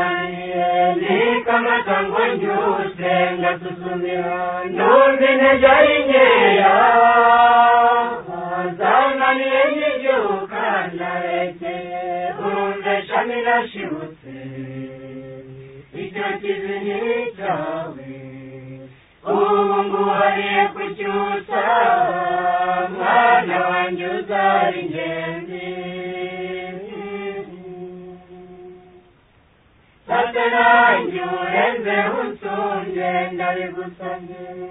Sundirani, Kama Tangwan Jus, Lenga Susundirani, Nurvina Jaringeya, Zanani Enyi Jukan Larete, Unde Shamila Shivuse, Ita Kizini Chawe, Umungu Hariye Kuchusa, Mwana Wanjuza Ringendi, Satanayu renze usunge ndabigusabye.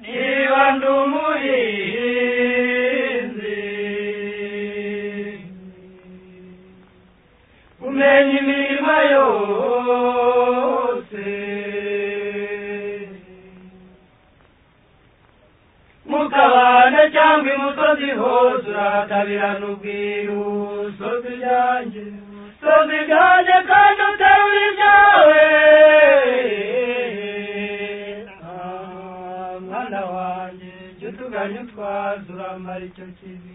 Niba ndi umuhinzi, kumenya imirima yose, mu kabande cyangwa imusozi hose urahatabirana ubwiru, sozi ryanjye, sozi ryanjye kandi uterura ibyawe, Ah, mwana wanjye jya utuganya utwaza uramara icyo kibi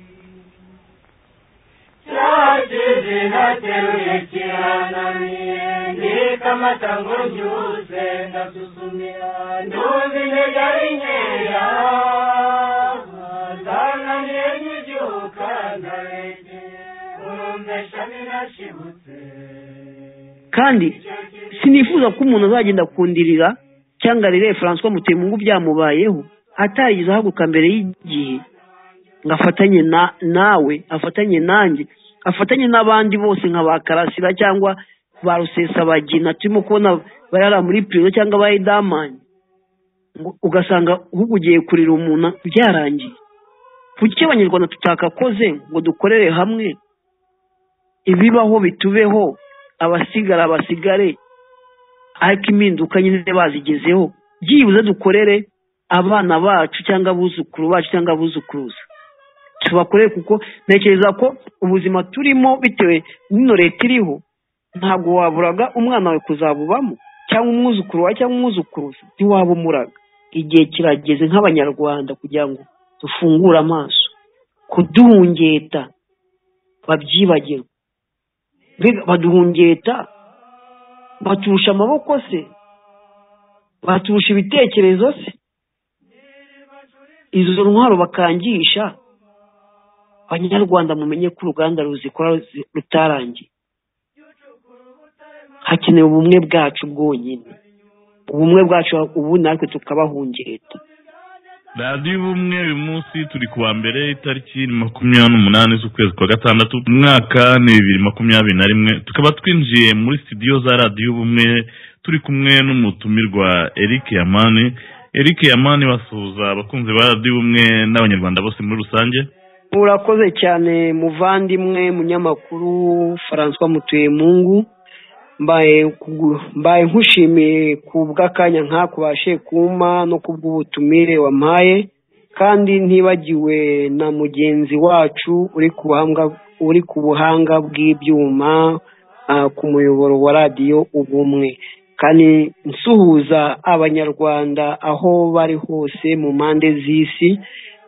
cyakizi ntateruye kirananiye ndika amata ngo ngihuze ndasuzumira nduzi intege ari nkeya zananiye nkibyuka ndarege urumve shami nashibutse kandi sinifuza ko umuntu azagenda kundirira cyangwa arere francois mutemungu byamubayeho atarigize ahaguruka mbere y'igihe ngo afatanye na nawe afatanye nanjye afatanye n'abandi bose nka ba karasira cyangwa ba rusesabagina turimo kubona barara muri pirizo cyangwa ba edamani ngo ugasanga uhugugiye kurira umuntu byarangiye kuki abanyarwanda tutakakoze ngo dukorere hamwe ibibaho bitubeho abasigara basigare ariko impinduka nyine bazigezeho byibuze dukorere abana bacu cyangwa abuzukuru bacu cyangwa abuzukuruza tubakorere kuko ntekereza ko ubuzima turimo bitewe n'ino leta iriho ntabwo waburaga umwana wawe kuzabubamo cyangwa umwuzukuru wawe cyangwa umwuzukuruza ntiwabumuraga igihe kirageze nk'abanyarwanda kugira ngo dufungure amaso kuduhungeta babyibagirwe mbega baduhungeta baturusha amaboko se baturusha ibitekerezo se izo ntwaro bakangisha abanyarwanda mumenye ko uruganda ruzikora ruzi- rutarangiye hakenewe ubumwe bwacu bwonyine ubumwe bwacu ubu natwe tukabahungeta radiyo ubumwe uyu munsi turi ku wa mbere itariki makumyabiri n'umunani z'ukwezi kwa gatandatu mu mwaka ni bibiri makumyabiri na rimwe tukaba twinjiye muri sitidiyo za radiyo ubumwe turi kumwe n'umutumirwa eric yamani eric yamani basuhuza abakunzi ba radiyo ubumwe n'abanyarwanda bose muri rusange urakoze cyane muvandimwe munyamakuru francois mutuyemungu mbaye kugu- mbaye nkushimiye ku bw'akanya nk'ako bashe kumpa no ku bw'ubutumire wampaye kandi ntibagiwe na mugenzi wacu uri ku buhanga uri ku buhanga bw'ibyuma ah, ku muyoboro wa radiyo ubumwe kandi nsuhuza abanyarwanda aho bari hose mu mpande z'isi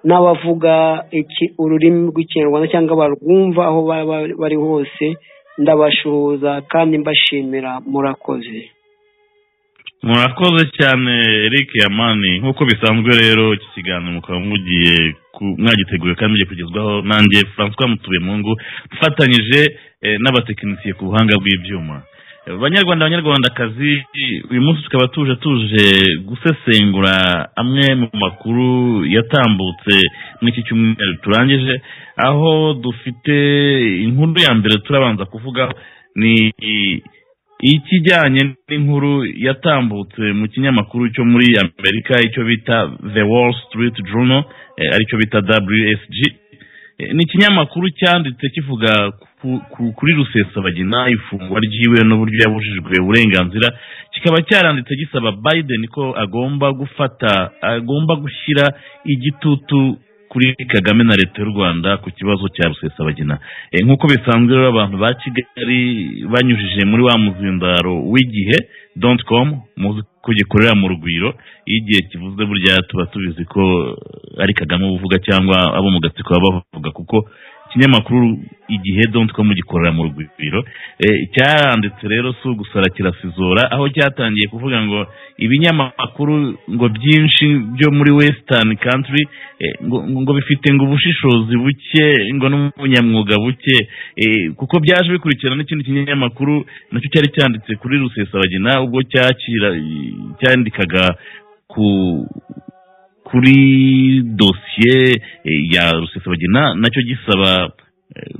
n'abavuga iki- ururimi rw'ikinyarwanda cyangwa barwumva aho baba bari- bari hose ndabashuhuza kandi mbashimira murakoze murakoze cyane eric yamani nk'uko bisanzwe rero iki kiganiro mukaba mugiye ku- mwagiteguye kandi mugiye kugezwaho nanjye francois mutuyemungu dufatanyije eh, n'abatekinisiye ku buhanga bw'ibyuma Eh, banyarwanda banyarwandakazi uyu munsi tukaba tuje tuje gusesengura amwe mu makuru yatambutse muri iki cyumweru turangije aho dufite inkuru ya mbere turabanza kuvuga ni ikijyanye n'inkuru yatambutse mu kinyamakuru cyo muri amerika icyo bita the wall street journal eh, aricyo bita wsg Eh, ni ikinyamakuru cyanditse kivuga ku- ku- kuri rusesabagina ifungwa ryiwe n'uburyo yabujijwe uburenganzira kikaba cyaranditse gisaba biden ko agomba gufata agomba gushyira igitutu kuri kagame na leta y'u rwanda ku kibazo cya rusesabagina Eh, nk'uko bisanzwe rero abantu ba kigali banyujije muri wa muzindaro w'igihe doti komu muzi ko gikorera mu rugwiro iyo igihe kivuze burya tuba tubizi ko ari kagame uba uvuga cyangwa abo mu gatsiko baba bavuga kuko ikinyamakuru igihe doti komu gikorera mu rugwiro Eh, cyaranditse rero si ugusara kirasizora aho cyatangiye kuvuga ngo ibinyamakuru ngo byinshi byo muri western country eh, ngo, ngo bifite ngo ubushishozi buke ngo n'umunyamwuga buke eh, kuko byaje bikurikira n'ikindi kinyamakuru nacyo cyari cyanditse kuri rusesabagina ubwo cyakira cyandikaga ku kuri dosiye eh, ya rusesabagina nacyo gisaba eh,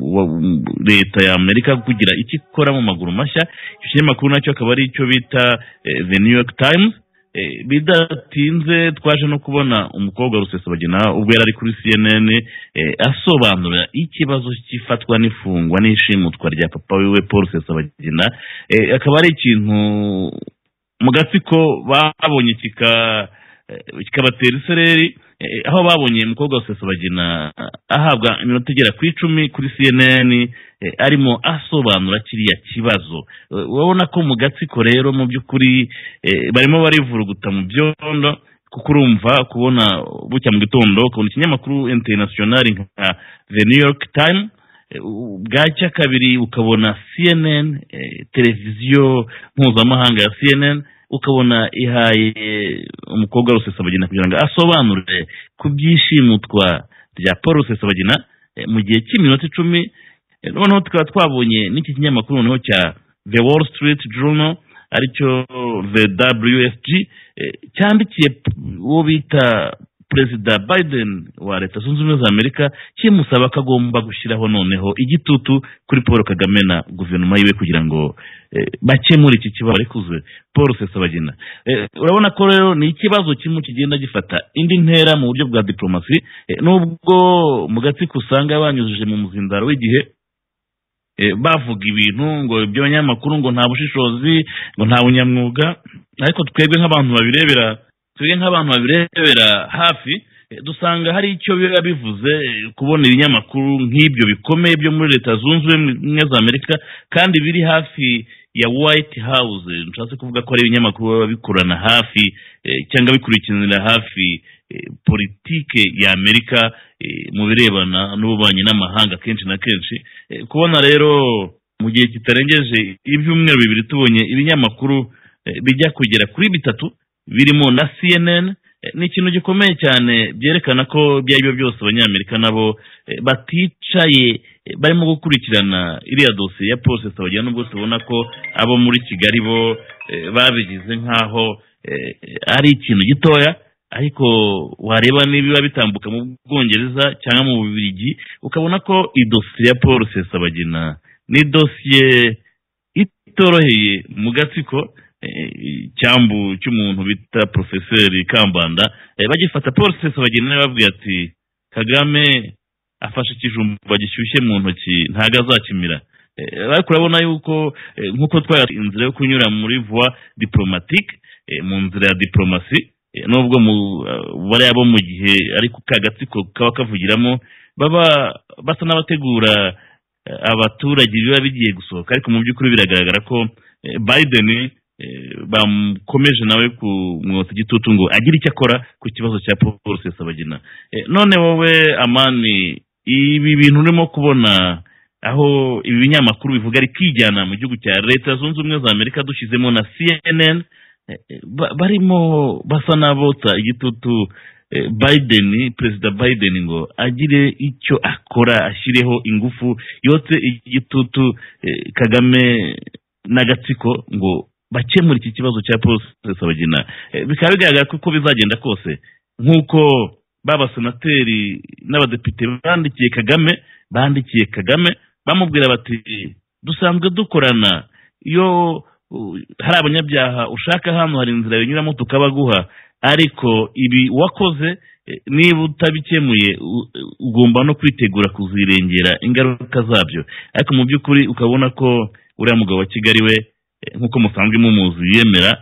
wa- leta ya amerika kugira icyo ikora mu maguru mashya icyo kinyamakuru nacyo akaba ari icyo bita eh, the new york times Eh, bidatinze twaje no kubona umukobwa wa rusesabagina ubwo yari ari kuri cnn eh, asobanura ikibazo cy'ifatwa n'ifungwa n'ishimutwa rya papa wiwe paul rusesabagina Eh, akaba ari ikintu mu gatsiko babonye kika eh, kikabatera isereri eh, aho babonye umukobwa wa rusesabagina ahabwa iminota igera ku icumi kuri cnn eh, arimo asobanura kiriya kibazo Eh, urabona ko mu gatsiko rero mu by'ukuri eh, barimo barivuruguta mu byondo kuko urumva kubona bucya mu gitondo ukabona ikinyamakuru interinasiyonari nka the new york time eh, u- bwacya kabiri ukabona cnn eh, televiziyo mpuzamahanga ya cnn ukabona ihaye umukobwa wa rusesabagina kugira ngo asobanure ku byishimutwa rya paul rusesabagina eh, mu gihe cy'iminota icumi Eh, noneho tukaba twabonye n'iki kinyamakuru noneho cya the wall street journal aricyo the wsg eh, cyandikiye p- uwo bita perezida biden wa leta zunze ubumwe za amerika kimusaba ko agomba gushyiraho noneho igitutu kuri paul kagame na guverinoma yiwe kugira ngo eh, bakemure iki kibazo barekuze paul rusesabagina Eh, urabona ko rero ni ikibazo kimwe kigenda gifata indi ntera mu buryo bwa diplomasi Eh, nubwo mu gatsiko usanga banyujije mu muzindaro w'igihe eh, bavuga ibintu ngo ibyo banyamakuru ngo nta bushishozi ngo nta bunyamwuga ariko twebwe nk'abantu babirebera twebwe nk'abantu babirebera hafi eh, dusanga hari icyo biba bivuze eh, kubona ibinyamakuru nk'ibyo bikomeye byo muri leta zunze ubumwe za amerika kandi biri hafi ya white house nshatse kuvuga ko ari ibinyamakuru biba bikorana hafi eh, cyangwa bikurikiranira hafi eh, politike ya amerika eh, mu birebana n'ububanyi n'amahanga kenshi na kenshi Eh, kubona rero mu gihe kitarengeje ibyumweru bibiri tubonye ibinyamakuru eh, bijya kugera kuri bitatu birimo na cnn eh, ni ikintu gikomeye cyane byerekana ko ibyo ari byo byose abanyamerika nabo eh, baticaye eh, barimo gukurikirana iriya dosiye ya paul rusesabagina nubwo tubona ko abo muri kigali bo eh, babigize nk'aho eh, ari ikintu gitoya ariko wareba nibiba bitambuka mu bwongereza cyangwa mu bubirigi ukabona ko idosiye ya paul rusesabagina ni dosiye itoroheye mu gatsiko eh, icyambu cy'umuntu bita porofeseri kambanda eh, bagifata paul rusesabagina babwira ati kagame afashe ikijumba gishyushye mu ntoki ntabwo azakimira Eh, ariko urabona yuko eh, nk'uko twari inzira yo kunyura muri voie diplomatique eh, mu nzira ya diplomasi eh, nubwo mu eh, bariya bo mu gihe ariko ka gatsiko kaba kavugiramo baba basa n'abategura eh, abaturage biba bigiye gusohoka ariko mu by'ukuri biragaragara ko eh, biden eh, bamukomeje nawe kumwotsa igitutu ngo agire icyo akora ku kibazo cya paul rusesabagina Eh, none wowe amani ibi bintu urimo kubona aho ibi binyamakuru bivuga ari kwijyana mu gihugu cya leta zunze ubumwe za amerika dushyizemo na cnn eh, ba- barimo basa n'abotsa igitutu eh, biden perezida biden ngo agire icyo akora ashyireho ingufu yotse igitutu eh, kagame n'agatsiko ngo bakemure iki kibazo cya paul rusesabagina Eh, bikaba bigaragara ko uko bizagenda kose nk'uko b'abasenateri n'abadepite bandikiye kagame bandikiye kagame bamubwira bati dusanzwe dukorana iyo uh, hari abanyabyaha ushaka hano hari inzira binyuramo tukabaguha ariko ibi wakoze eh, niba utabikemuye u- ugomba no kwitegura kuzirengera ingaruka zabyo ariko mu by'ukuri ukabona ko uriya mugabo wa kigali we eh, nk'uko musanzwe mumuzi yemera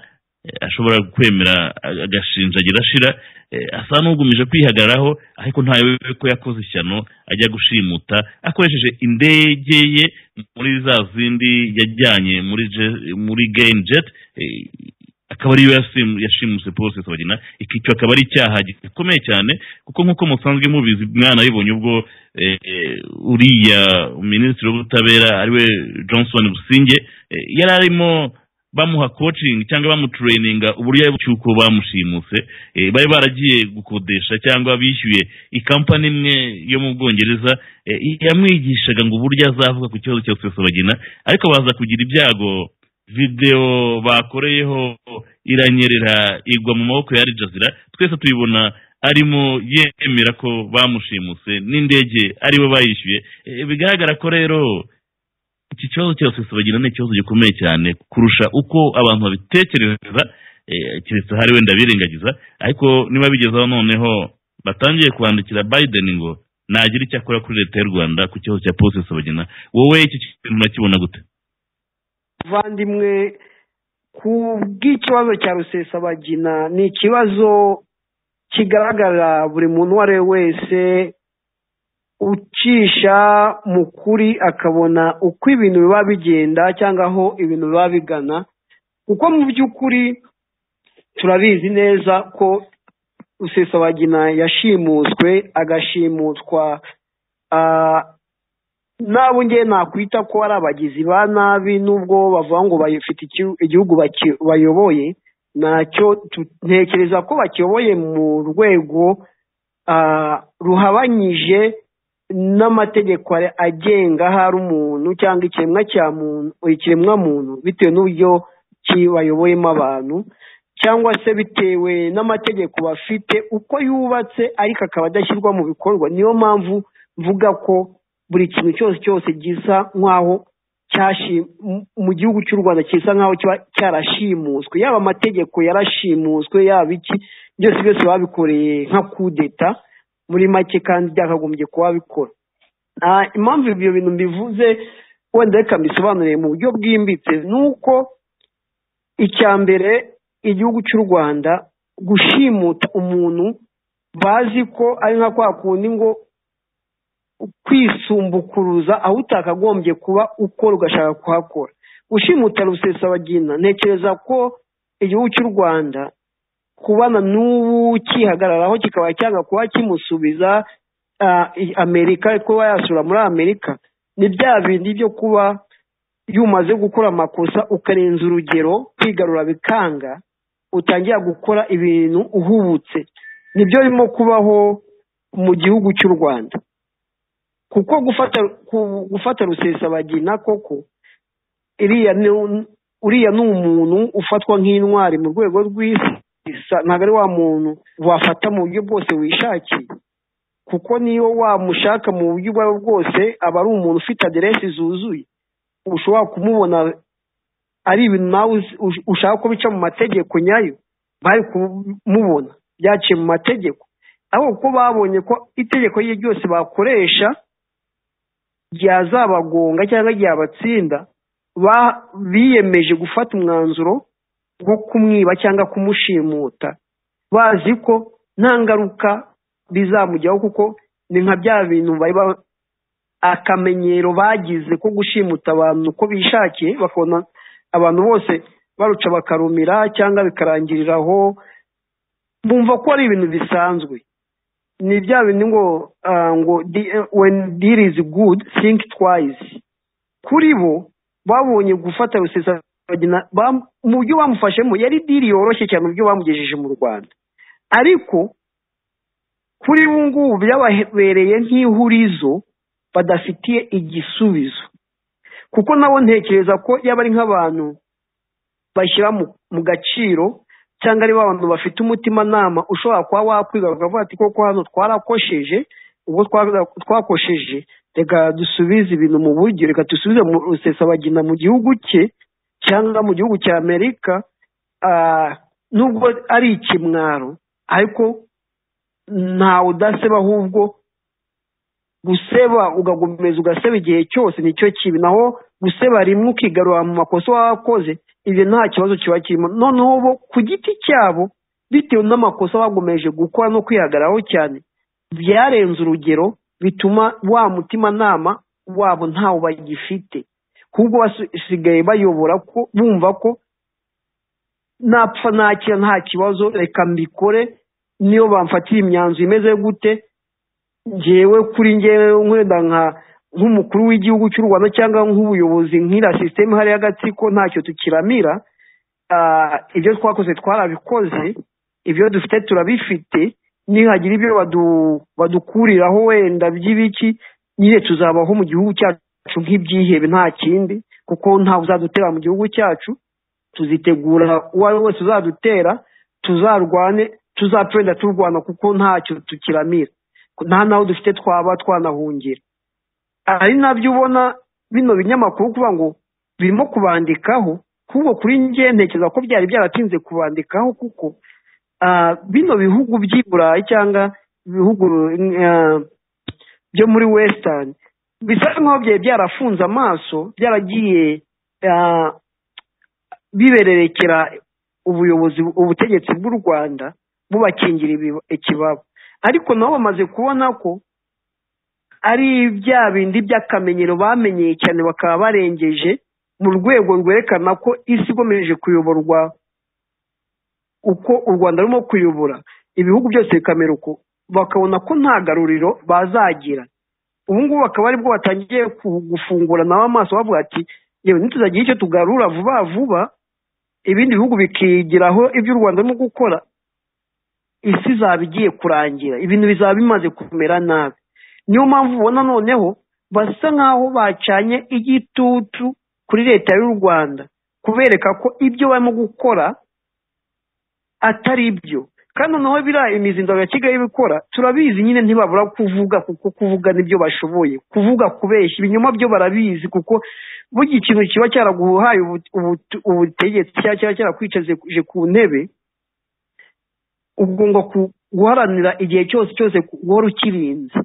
eh, ashobora kwemera ag- agashinja agira ashira eh, asa n'ugumije kwihagararaho ariko ntawe ko yakoze ishyano ajya gushimuta akoresheje indege ye muri za zindi yajyanye muri je- muri game jet eh, akaba ariyo yasim- yashimuse paul rusesabagina iki cyo akaba ari icyaha gikomeye cyane kuko nk'uko musanzwe mubizi mwanabibonye ubwo eh, eh, uriya minisitiri w'ubutabera ariwe johnson businge eh, yari arimo bamuha coaching cyangwa bamutureyininga uburyo cy'uko bamushimuse eh, bari baragiye gukodesha cyangwa bishyuye ikampani imwe yo mu bwongereza eh, yamwigishaga ngo uburyo azavuga ku kibazo cya rusesabagina ariko baza kugira ibyago videwo bakoreyeho iranyerera igwa mu maboko ya arijazira twese tuyibona arimo yemera ko bamushimuse n'indege ariwe bayishyuye Eh, bigaragara ko rero iki kibazo cya rusesabagina ni ikibazo gikomeye cyane kurusha uko abantu babitekereza eh, keretse hari wenda birengagiza ariko niba bigezeho noneho batangiye kwandikira biden ngo nagira icyo akora kuri leta y'u rwanda ku kibazo cya paul rusesabagina wowe iki kintu urakibona gute muvandimwe ku bw'ikibazo cya rusesabagina ni ikibazo kigaragara buri muntu uwo ari we wese ucisha mu kuri akabona uko ibintu biba bigenda cyangwa aho ibintu biba bigana kuko mu by'ukuri turabizi neza ko rusesabagina yashimuswe agashimutwa ah, nabo ngewe nakwita ko ari abagizi ba nabi nubwo bavuga ngo bafite iki- igihugu baki- bayoboye nacyo tu- ntekereza ko bakiyoboye mu rwego ah, ruhabanyije n'amategeko are- agenga ahari umuntu cyangwa ikiremwa cya muntu ikiremwa muntu bitewe n'uburyo ki- bayoboyemo abantu cyangwa se bitewe n'amategeko bafite uko yubatse ariko akaba adashyirwa mu bikorwa niyo mpamvu mvuga ko buri kintu cyose cyose gisa nk'aho cyashi- mu- mu gihugu cy'u rwanda gisa nk'aho kiba cyarashimuswe yaba amategeko yarashimuswe yaba iki byose byose babikoreye nka kudeta muri make kandi byakagombye kuba bikora Ah, impamvu ibyo bintu mbivuze wenda reka mbisobanure mu buryo bwimbitse ni uko icya mbere igihugu cy'u rwanda gushimuta umuntu bazi ko ari nka kwa kundi ngo kwisumbukuruza aho utakagombye kuba ukora ugashaka kuhakora ushimuta rusesabagina ntekereza ko igihugu cy'u rwanda kubana n'ubu kihagararaho kikaba cyanga kuba kimusubiza ah, i- amerika kuba yasura muri amerika ni bya bindi byo kuba iyo umaze gukora amakosa ukarenza urugero kwigarura bikanga utangira gukora ibintu uhubutse nibyo birimo kubaho mu gihugu cy'u rwanda kuko gufata ku- gufata rusesabagina koko iriya ni- uriya ni umuntu ufatwa nk'intwari mu rwego rw'isi isa- ntabwo ari wa muntu wafata mu buryo bwose wishakiye kuko niyo wamushaka mu buryo ubwo ari bwo bwose aba ari umuntu ufite aderesi zuzuye ushobora kumubona ari ibintu nawe uzi- ush- ushaka ko bica mu mategeko nyayo bari kumubona byaciye mu mategeko ahubwo ko babonye ko itegeko rye ryose bakoresha ryazabagonga cyangwa ryabatsinda ba- biyemeje gufata umwanzuro wo kumwiba cyangwa kumushimuta bazi ko nta ngaruka bizamujyaho kuko ni nka bya bintu bari ba- akamenyero bagize ko gushimuta abantu uko bishakiye bakabona abantu bose baruca bakarumira cyangwa bikarangiriraho bumva ko ari ibintu bisanzwe ni bya bindi ngo ah, ngo di- eh, when deal is good think twice kuri bo babonye gufata rusesabagina bam- mu buryo bamufashemo yari diri yoroshye cyane mu buryo bamugejeje mu rwanda ariko kuri ubu ngubu byababereye nk'ihurizo badafitiye igisubizo kuko nabo ntekereza ko yaba ari nk'abantu bashyira mu- mu gaciro cyangwa ari abantu bafite umutimanama ushobora kuba wakwigaruka ukavuga ati koko hano twarakosheje ubwo twa- twakosheje reka dusubize ibintu mu buryo reka dusubize mu rusesabagina mu gihugu cye cyangwa mu gihugu cya amerika ah, nubwo ari ikimwaro ariko ntawe udaseba ahubwo guseba ugakomeza ugaseba igihe cyose nicyo kibi naho guseba rimwe ukigarura mu makosa wakoze ibyo nta kibazo kiba kirimo noneho bo ku giti cyabo bitewe n'amakosa bagomeje gukora no kwihagararaho cyane byarenze urugero bituma wa mutimanama wabo ntawo bagifite kuko basigaye bayobora ko bumva ko napfa nakira nta kibazo reka mbikore niyo bamfatira imyanzuro imeze gute ngewe kuri ngewe wenda nka nk'umukuru w'igihugu cy'u rwanda cyangwa nk'ubuyobozi nk'iriya sisiteme hariya agatsiko ntacyo tukiramira Ah, ibyo twakoze twarabikoze ibyo dufite turabifite nihagira ibyo badu- badukuriraho wenda by'ibiki nyine tuzabaho mu gihugu cyacu nk'ibyihebe nta kindi kuko ntawe uzadutera mu gihugu cyacu tuzitegura uwo ari we wese uzadutera tuzarwane tuzapfenda turwana kuko ntacyo tukiramira nta naho dufite twaba twanahungira ari nabyo ubona bino binyamakuru kuvuga ngo birimo kubandikaho kuko kuri njye ntekereza ko byari byaratinze kubandikaho kuko ah, bino bihugu by'i burayi cyangwa ibihugu ah, byo muri western bisa nkaho byari byarafunze amaso byaragiye ah, bibererekera ubuyobozi ubutegetsi bw'u rwanda bubakingira ibi- ikibaba ariko nabo bamaze kubona ko ari bya bindi by'akamenyero bamenyeye cyane bakaba barengeje mu rwego rwerekana ko isi ikomeje kuyoborwa uko u rwanda rurimo kuyobora ibihugu byose bikamera uko bakabona ko nta garuriro bazagira ubu ngubu bakaba aribwo batangiye ku- gufungura nabo amaso bavuga ati yewe ntituzagira icyo tugarura vuba vuba ibindi bihugu bikigiraho ibyo u rwanda rurimo gukora isi izaba igiye kurangira ibintu bizaba bimaze kumera nabi niyo mpamvu ubona noneho basa nk'aho bacanye igitutu kuri leta y'u rwanda kubereka ko ibyo barimo gukora atari byo kandi noneho biriya imizindaro ya kigali ibikora turabizi nyine ntibabura kuvuga kuko kuvuga nibyo bashoboye kuvuga kubeshya ibinyoma byo barabizi kuko burya ikintu kiba cyaraguhaye ubu- ubu- ubutegetsi cyangwa kiba cyarakwicaje ku ntebe ugomba ku- guharanira igihe cyose cyose ku- guhora ukirinze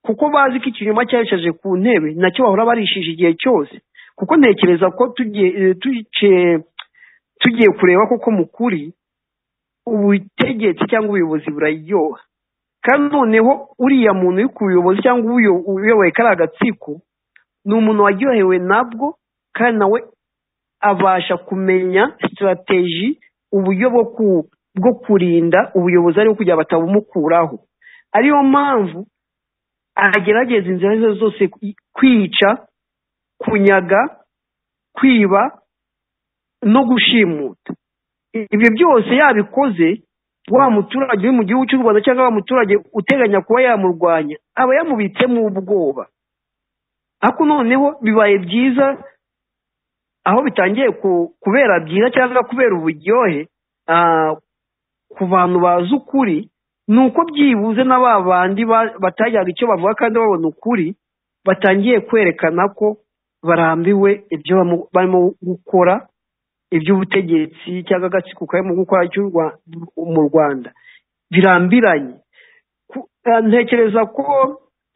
kuko bazi ko ikinyoma cyayishaje ku ntebe nacyo bahora barishije igihe cyose kuko ntekereza ko tugiye eh, tugiye- tugiye kureba koko mu kuri ubutegetsi cyangwa ubuyobozi buraryoha kandi noneho uriya muntu uri ku buyobozi cyangwa ubuyo- uyoboye kariya agatsiko ni umuntu waryohewe nabwo kandi nawe abasha kumenya sitarateji uburyo bwo ku- bwo kurinda ubuyobozi ariho kugira batabumukuraho ariyo mpamvu agerageza inzira izo arizo zose kwi- kwica kunyaga kwiba no gushimuta ibyo byose yabikoze wa muturage uri mu gihugu cy'u rwanda cyangwa wa muturage uteganya kuba yamurwanya aba yamubitsemo ubwoba ariko noneho bibaye byiza aho bitangiye ku- kubera byiza cyangwa kubera uburyohe ah, ku bantu bazi ukuri ni uko byibuze na ba bandi ba- batajyaga icyo bavuga kandi babona ukuri batangiye kwerekana ko barambiwe ibyo bamu- barimo gukora iby'ubutegetsi cyangwa agatsiko karimo gukora cy'u Rwa- mu rwanda birambiranye Ku- ah, ntekereza ko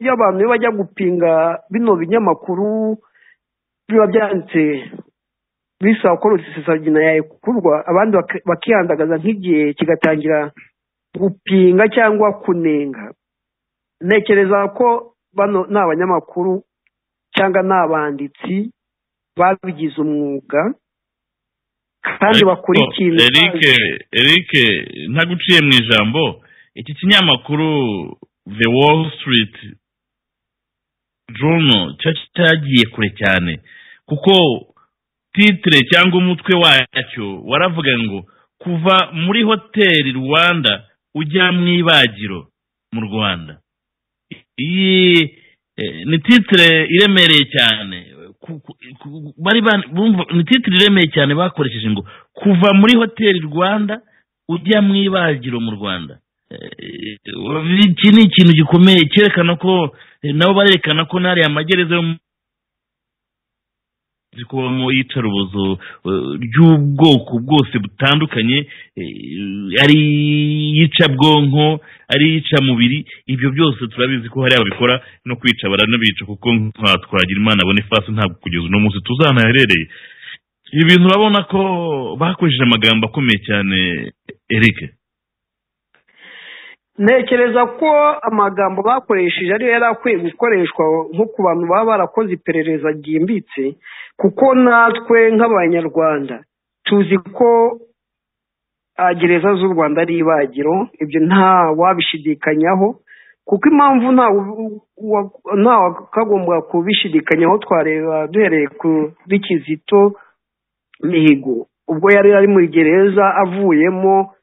iyo abantu iyo bajya gupinga bino binyamakuru biba byanditse bisaba ko rusesagina yakurwa abandi bak- bakihandagaza nk'igihe kigatangira gupinga cyangwa kunenga ntekereza ko bano ni abanyamakuru cyangwa ni abanditsi babigize umwuga kandi bakurikira Eric Eric ntaguciye mu ijambo iki kinyamakuru The Wall Street Journal cyo cyagiye kure cyane kuko titire cyangwa umutwe wacyo waravuga ngo kuva muri hoteli Rwanda ujya mu ibagiro mu Rwanda iyi eh, ni titire iremereye cyane Ku- ku- ku- bari ban- bumva ni titire iremeye cyane bakoresheje ngo kuva muri hoteli rwanda ujya mu ibagiro mu rwanda Eh, iki ni ikintu gikomeye cyerekana ko eh, nabo barerekana ko n'ariya magereza yo mu- izi kubamo iyicarubozo eh, ry'ubwoko bwose butandukanye eh, ari iyica bwonko ari iyica mubiri ibyo byose turabizi ko hari ababikora no kwica baranabica kuko nka twagira imana abone fasi ntabwo kugeza uno munsi tuzanaherereye ibi bintu urabona ko bakoresheje amagambo akomeye cyane eric ntekereza ko amagambo bakoresheje ariyo yari akwiye gukoreshwa nko ku bantu baba barakoze iperereza ryimbitse kuko natwe nk'abanyarwanda tuzi ko ah, gereza z'u rwanda ari ibagiro ibyo nta wabishidikanyaho kuko impamvu nta wu- wa- nta wakagombwa kubishidikanyaho twareba duhereye kuri kizito mihigo ubwo yari ari muri gereza avuyemo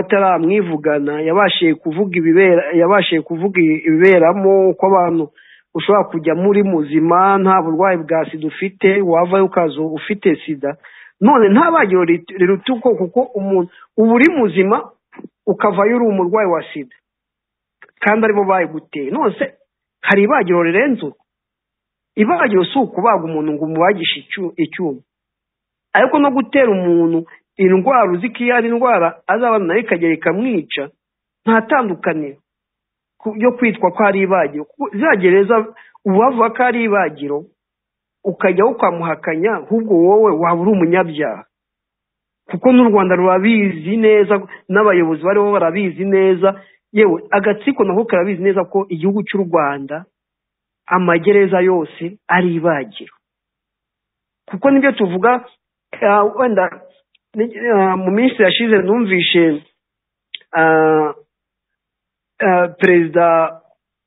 bataramwivugana yabashije kuvuga ibibera yabashije kuvuga ibiberamo uko abantu ushobora kujya muri muzima nta burwayi bwa sida ufite wavayo ukaza ufite sida none nta bagiro rit- riruta uko kuko umuntu uba uri muzima ukavayo uri umurwayi wa sida kandi aribo bayiguteye none se hari ibagiro rirenze urwo ibagiro si ukubaga umuntu ngo umubagishe icyu- icyuma ariko no gutera umuntu indwara uzi ko iyo ari indwara azabana nayo ikagera ikamwica nta tandukaniro ku- yo kwitwa ko ari ibagiro kuko za gereza uba bavuga ko ari ibagiro ukajyaho ukamuhakanya ahubwo wowe waba uri umunyabyaha kuko n'u rwanda rurabizi neza n'abayobozi bariho barabizi neza yewe agatsiko nako karabizi neza ko igihugu cy'u rwanda amagereza yose ari ibagiro kuko nibyo tuvuga ah, wenda ni- ah, mu minsi yashize numvishe ah, ah, perezida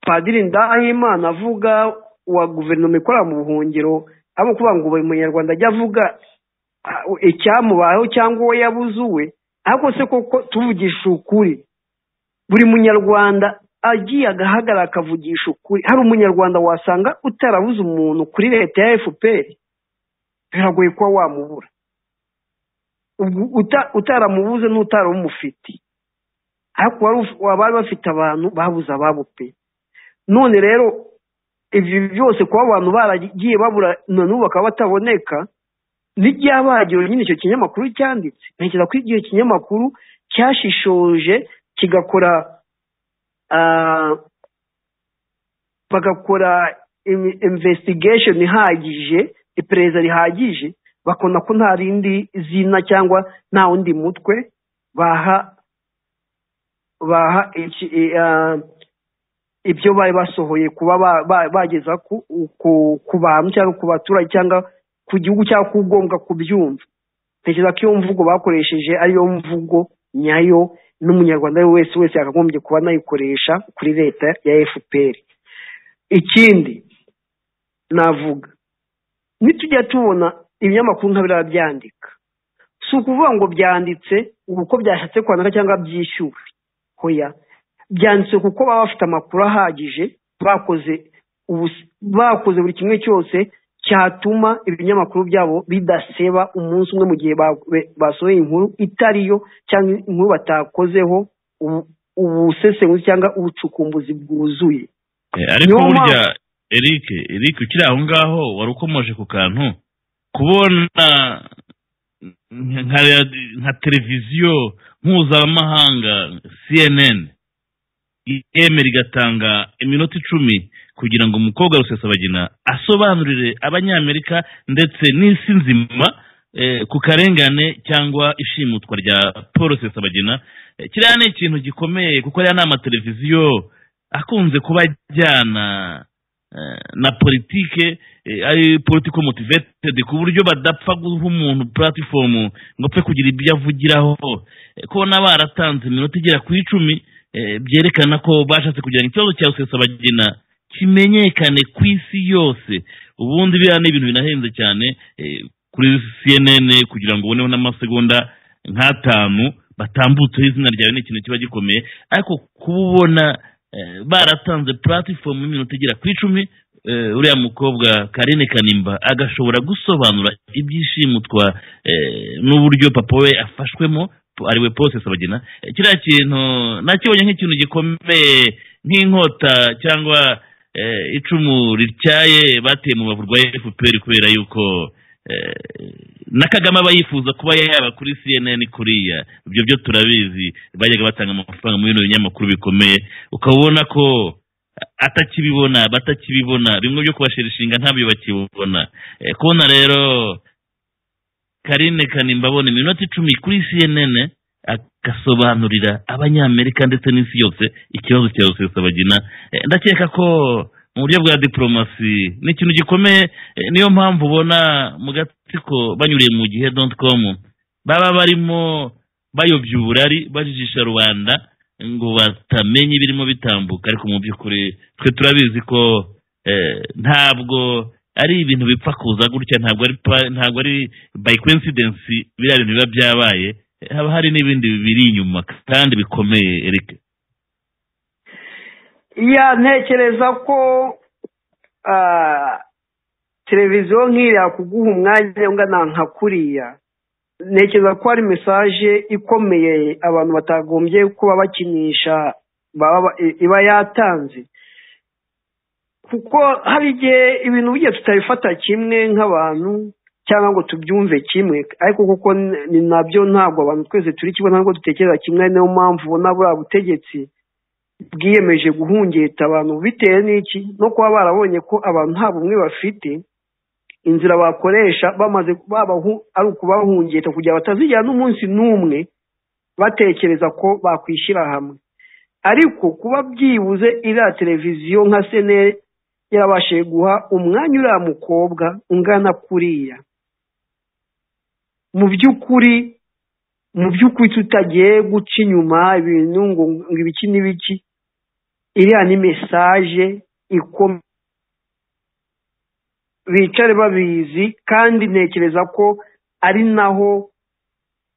padiri ndahimana avuga wa guverinoma ikorera mu buhungiro abo kuvuga ngo buri munyarwanda ajya avuga ah, icyamubayeho cyangwa uwo yabuze uwe ariko se koko tuvugisha ukuri buri munyarwanda agiye agahagarara akavugisha ukuri hari umunyarwanda wasanga utarabuze umuntu kuri leta ya fpr biragoye kuba wamubura Ubwo uta- utaramubuze n'utarumufite ariko wari uf- abari bafite abantu babuze ababo pe none rero ibyo byose kuba abantu baragiye babura na n'ubu bakaba bataboneka n'iryabagiro nyine icyo kinyamakuru cyanditse ntekereza ko igihe kinyamakuru cyashishoje kigakora ah, bagakora imi- investigation ihagije iperereza rihagije bakabona ko nta rindi zina cyangwa nta wundi mutwe baha baha iki- i- ah, ibyo bari basohoye kuba ba- ba- bageza ku- ku ku bantu cyangwa ku baturage cyangwa ku gihugu cyangwa ku ngombwa kubyumva ntekereza ko iyo mvugo bakoresheje ariyo mvugo nyayo n'umunyarwanda uwo wese wese yakagombye kuba anayikoresha kuri leta ya fpr ikindi navuga nitujya tubona ibinyamakuru nka biriya byandika si ukuvuga ngo byanditse uko byashatse kwandika cyangwa byishyuwe hoya byanditse kuko baba bafite amakuru ahagije bakoze ubus- bakoze buri kimwe cyose cyatuma ibinyamakuru byabo bidaseba umunsi umwe mu gihe ba- be- basohoye inkuru itariyo cyangwa inkuru batakozeho ubu- ubusesenguzi cyangwa ubucukumbuzi bwuzuye Eh, ariko Niyo burya eric eric ukiri aho ngaho wari ukomoje ku kantu kubona nka- nka radi- nka televiziyo mpuzamahanga cnn yemera igatanga iminota icumi kugira ngo umukobwa rusesabagina asobanurire abanyamerika ndetse n'isi nzima eh, ku karengane cyangwa ishimutwa rya paul rusesabagina Eh, kiriya ni ikintu gikomeye kuko ariya ni amateleviziyo akunze kuba ajyana eh, na politike eh, ari politiko motivated ku buryo badapfa guha umuntu platform ngo apfe kugira ibyo avugiraho Eh, kubona baratanze iminota igera ku icumi eh, byerekana ko bashatse kugira ngo ikibazo cya rusesabagina kimenyekane ku isi yose ubundi biriya ni ibintu binahenze cyane eh, kuri cnn kugira ngo uboneho n'amasegonda nk'atanu batambutseho izina ryawe ni ikintu kiba gikomeye ariko kuba ubona eh, baratanze platform y'iminota igera ku icumi eh, uriya mukobwa karine kanimba agashobora gusobanura ibyishimutwa eh, n'uburyo papa we afashwemo po- ariwe Paul Rusesabagina Eh, kiriya kintu nakibonye nk'ikintu gikomeye nk'inkota cyangwa eh, icumu rityaye bateye mu bavu rwa fpr kubera yuko na kagame aba yifuza kuba yaba kuri cnn kuriya ibyo byo turabizi bajyaga batanga amafaranga muri bino binyamakuru bikomeye ukaba ubona ko atakibibona batakibibona bimwe byo kubashira inshinga ntabyo bakibona Eh, kubona rero karine kanimba abona iminota icumi kuri cnn agasobanurira abanyamerika ndetse n'isi yose ikibazo cya rusesabagina Eh, ndakeka ko mu buryo bwa diporomasi ni ikintu gikomeye eh, niyo mpamvu ubona mu gatsiko banyuriye mu gihe doti komu baba barimo bayobya uburari bajijisha rubanda ngo batamenye ibirimo bitambuka ariko mu by'ukuri twe turabizi ko eh, ntabwo ari ibintu bipfa kuza gutya ntabwo ari pa- ntabwo ari by coincidence biriya bintu biba byabaye Eh, haba hari n'ibindi biri inyuma kandi bikomeye Eric ya ntekereza ko ah, televiziyo nk'iriya kuguha umwanya ungana nka kuriya ntekereza ko ari mesaje ikomeye abantu batagombye kuba bakinisha baba ba- i- iba yatanze kuko hari igihe ibintu bigiye tutabifata kimwe nk'abantu cyangwa ngo tubyumve kimwe ariko kuko n- ni nabyo ntabwo abantu twese turi kimwe ntabwo dutekereza kimwe niyo mpamvu ubona buriya butegetsi bwiyemeje guhungeta abantu bitewe n'iki no kuba barabonye ko abantu nta bumwe bafite inzira bakoresha bamaze babahu ari ukubahungeta kugira batazigera n'umunsi n'umwe batekereza ko bakwishyira hamwe ariko kuba byibuze iriya televiziyo nka seneri yarabashije guha umwanya uriya mukobwa ungana kuriya mu by'ukuri mu by'ukuri tutagiye guca inyuma ibintu ngo ngo ibiki n'ibiki iriya ni mesaje ikomeye bicare babizi kandi ntekereza ko ari naho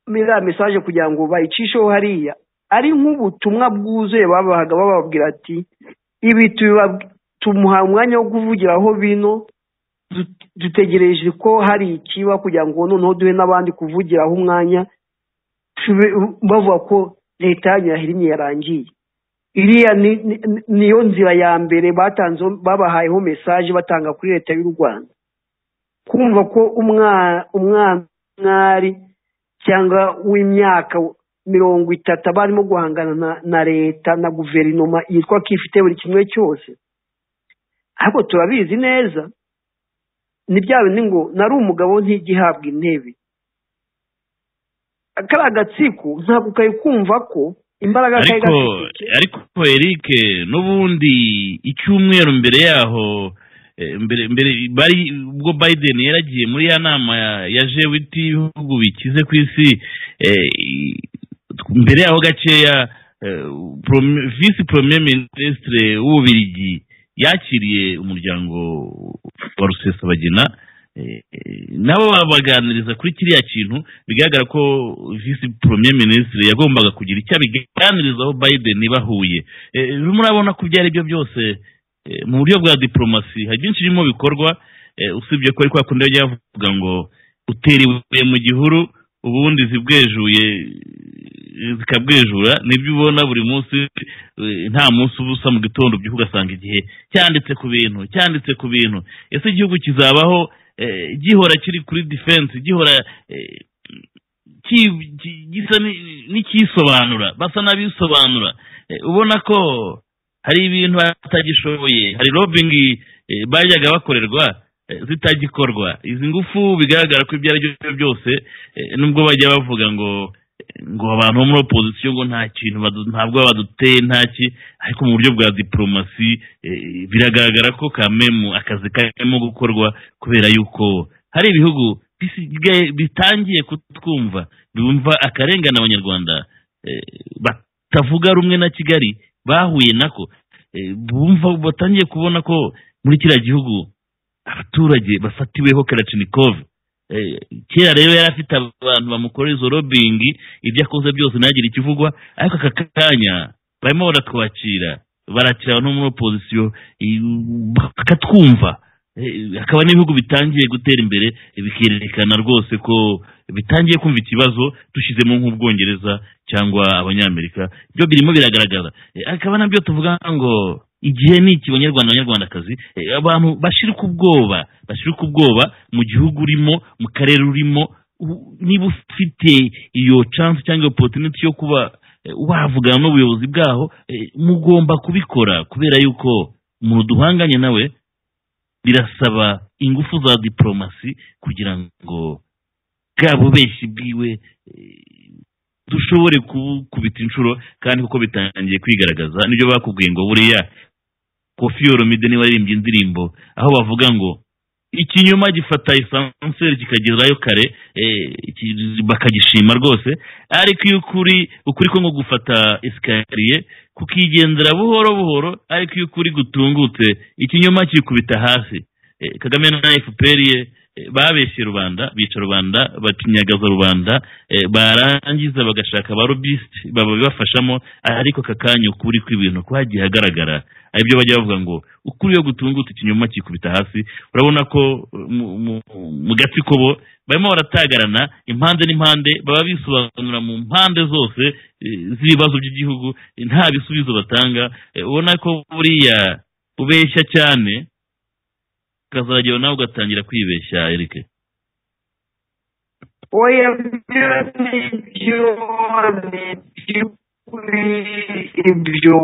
iriya mesaje kugira ngo bayicisheho hariya ari nk'ubutumwa bwuzuye babahaga bababwira ati ibi tubiba- tumuha umwanya wo kuvugiraho bino dut- dutegereje ko hari ikiba kugira ngo noneho duhe n'abandi kuvugiraho umwanya tube- bavuga ko leta yanyu yahirimye yarangiye iriya ni- ni- ni- niyo nzira ya mbere batanzeho babahayeho mesaje batanga kuri leta y'u rwanda kumva ko umwa- umwana w'umwari cyangwa w'imyaka mirongo itatu aba arimo guhangana na- na leta na guverinoma yitwa ko ifite buri kimwe cyose ariko turabizi neza ni bya bindi ngo nari umugabo ntigihabwa intebe kariya agatsiko ntabwo kari kumva ko imbaraga kari ariko gafite ariko Eric n'ubundi icyumweru mbere yaho eh, mbere mbere bari ubwo Biden yaragiye muri ya nama ya- ya jewiti y'ibihugu bikize ku isi eh, i- mbere yaho gakeya eh, Prome- visi premier ministre w'ububirigi yakiriye umuryango wa rusesabagina eh, eh, nabo babaganiriza kuri kiriya kintu bigaragara ko visi premier ministre yagombaga kugira icyo abiganirizaho biden bahuye Eh, murabona ko ibyo ari byo byose eh, mu buryo bwa diporomasi hari byinshi birimo bikorwa eh, usibye ko ari kwa kundi yajya yavuga ngo utera ibuye mu gihuru ubundi zibwejuye eh, zikabwejura nibyo ubona buri munsi eh, nta munsi uba usa mu gitondo ubyuka ugasanga igihe cyanditse ku bintu cyanditse ku bintu ese igihugu kizabaho eh, gihora kiri kuri defense gihora eh, ki- ki- gisa ni- n'ikisobanura basa n'abisobanura Eh, ubona ko hari ibintu batagishoboye hari robingi eh, bajyaga bakorerwa eh, zitagikorwa izi ngufu bigaragara ko ibyo ari byo byose eh, nubwo bajya bavuga ngo ngo abantu bo muri opozisiyo ngo nta kintu badu- ntabwo baba baduteye nta ki ariko mu buryo bwa diporomasi eh, biragaragara ko kamemu akazi karimo gukorwa kubera yuko hari ibihugu bisigaye bitangiye kutwumva bumva akarengane abanyarwanda eh, batavuga rumwe na kigali bahuye nako Eh, bumva batangiye kubona ko muri kiriya gihugu abaturage bafatiweho karacinikov Eh, kera rero yari afite abantu bamukorera izo robingi ibyo akoze byose ntagire ikivugwa ariko aka kanya barimo baratwakira barakira no muri opozisiyo i- bakatwumva Eh, hakaba n'ibihugu bitangiye gutera imbere eh, bikerekana rwose ko bitangiye kumva ikibazo dushyizemo nk'ubwongereza cyangwa abanyamerika byo birimo biragaragaza Eh, akaba nabyo tuvuga ngo igihe ni iki banyarwanda banyarwandakazi eh, abantu bashirika ubwoba bashirika ubwoba mu gihugu urimo mu karere urimo u- niba ufite iyo chance cyangwa opportunity yo kuba eh, wavugana n'ubuyobozi bwaho eh, mugomba kubikora kubera yuko umuntu duhanganye nawe birasaba ingufu za diporomasi kugira ngo bwa bubeshyi bwiwe eh, dushobore kubita inshuro kandi kuko bitangiye kwigaragaza nibyo bakubwiye ngo buriya kofi yoromide niba aririmbye indirimbo aho bavuga ngo ikinyoma gifata esanseri kikagerayo kare eh, iki- bakagishima rwose ariko iyo ukuri ukuri ko nko gufata esikariye kukigendera buhoro buhoro ariko iyo ukuri gutungutse ikinyoma kikubita hasi Eh, kagame na fpr ye eh, babeshye rubanda bica rubanda bacinyagaza rubanda eh, barangiza bagashaka ba lobbyist babibafashamo ariko aka kanya ukuri kw'ibintu kwagiye hagaragara ibyo bajya bavuga ngo ukuri yo gutungutse ikinyoma kikubita hasi urabona ko eh, mu- mu- mu gatsiko bo barimo baratagarana impande n'impande baba bisobanura mu mpande zose eh, z'ibibazo by'igihugu eh, nta bisubizo batanga eh, ubona ko buriya ubeshya cyane ukazagera nawe ugatangira kwibeshya Eric oya byo ni byo ni by'ukuri ibyo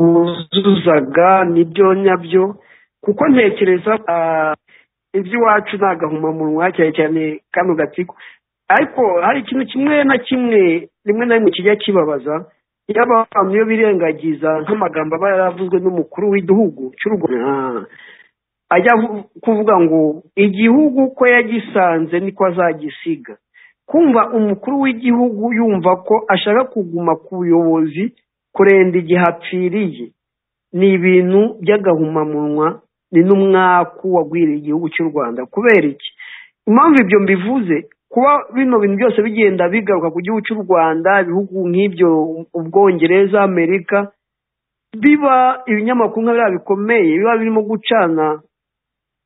wuzuzaga nibyo nyabyo kuko ntekereza ah, iby'iwacu ni agahumamunwa cyane cyane kano gatsiko ariko hari ikintu kimwe na kimwe rimwe na rimwe kijya kibabaza iyo abantu iyo birengagiza nk'amagambo aba yaravuzwe n'umukuru w'igihugu cy'u rwanda ajya avu- kuvuga ngo igihugu uko yagisanze niko azagisiga kumva umukuru w'igihugu yumva ko ashaka kuguma ku buyobozi kurenza igihe apfiriye ni ibintu by'agahumamunwa ni n'umwaku wagwiriye igihugu cy'u rwanda kubera iki impamvu ibyo mbivuze kuba bino bintu byose bigenda bigaruka ku gihugu cy'u rwanda ibihugu nk'ibyo ubwongereza amerika biba ibinyamakuru nka biriya bikomeye biba birimo gucana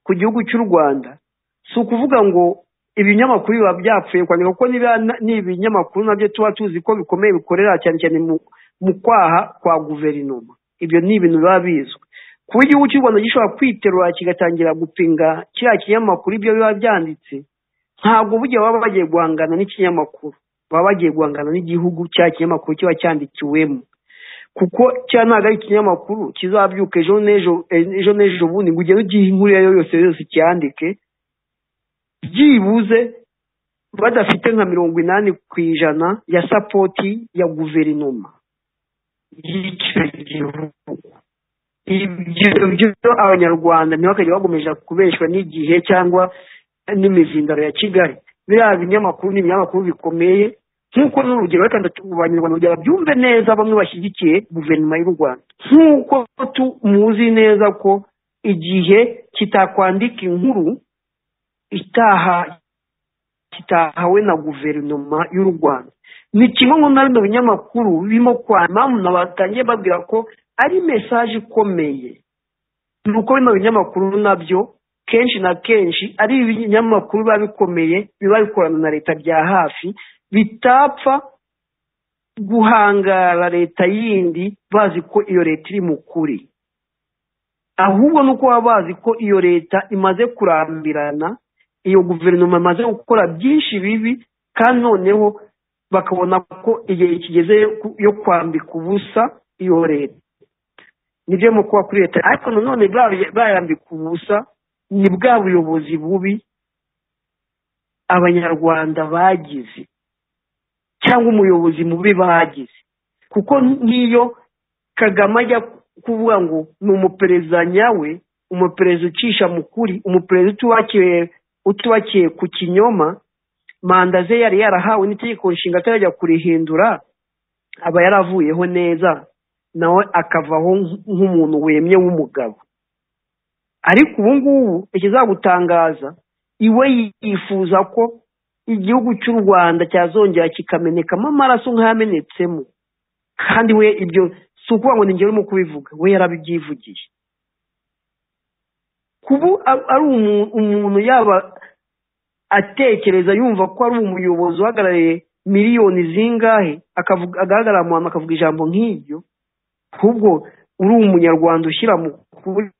ku gihugu cy'u rwanda si ukuvuga ngo ibinyamakuru biba byapfuye kwandika kuko niba ni ibinyamakuru nabyo tuba tuzi ko bikomeye bikorera cyane cyane mu mu kwaha kwa guverinoma ibyo ni ibintu biba bizwi kuba igihugu cy'u rwanda gishobora kwiterura kigatangira gupinga kiriya kinyamakuru ibyo biba byanditse ntabwo burya baba bagiye guhangana n'ikinyamakuru baba bagiye guhangana n'igihugu cya kinyamakuru kiba cyandikiwemo kuko cya ntabwo ari ikinyamakuru kizabyuka ejo n'ejo ejo n'ejo bundi ngo ugende ugihe inkuru iyo ari yo yose yose cyandike byibuze badafite nka mirongo inani ku ijana ya sapoti ya guverinoma y'icyo gihugu ibyo byo abanyarwanda ntibakajya bagomeje kubeshwa n'igihe cyangwa n'imizindaro ya kigali biriya binyamakuru ni ibinyamakuru bikomeye nk'uko n'urugero reka ndatu- abanyarwanda kugira babyumve neza bamwe bashyigikiye guverinoma y'u rwanda nk'uko tu- muzi neza ko igihe kitakwandika inkuru itaha kitahawe na guverinoma y'u rwanda ni kimwe mu na bino binyamakuru birimo kwa mpamvu nabatangiye babwira ko ari mesaje ikomeye ni uko bino binyamakuru nabyo kenshi na kenshi ari ibinyamakuru biba bikomeye biba bikorana na leta bya hafi bitapfa guhangara leta yindi bazi ko iyo leta iri mu kuri ahubwo ni uko baba bazi ko iyo leta imaze kurambirana iyo guverinoma imaze gukora byinshi bibi kandi noneho bakabona ko igihe kigeze yo ku- yo kwambika ubusa iyo leta nibyo mu kuba kuri leta ariko nanone ba- bayambika ubusa ni bwa buyobozi bubi abanyarwanda bagize cyangwa umuyobozi mubi bagize kuko n'iyo kagame ajya kuvuga ngo ni umuperezida nyawe umuperezida ucisha mu kuri umuperezida utubakiye utubakiye ku kinyoma manda ze yari yarahawe n'itegeko nshinga atarajya kurihindura aba yaravuyeho neza nawe akavaho nk- nk'umuntu wemye w'umugabo ariko ubu ngubu ikizagutangaza iwe yifuza ko igihugu cy'u rwanda cyazongera kikamenekamo amaraso nk'ayamenetsemo kandi we ibyo si ukuvuga ngo ni njyewe urimo kubivuga we yarabibyivugiye kuba a- ari umu- umuntu yaba atekereza yumva ko ari umuyobozi uhagarariye miliyoni zingahe akavuga- agaragara mu hantu akavuga ijambo nk'iryo ahubwo uri umunyarwanda ushyira mu kuri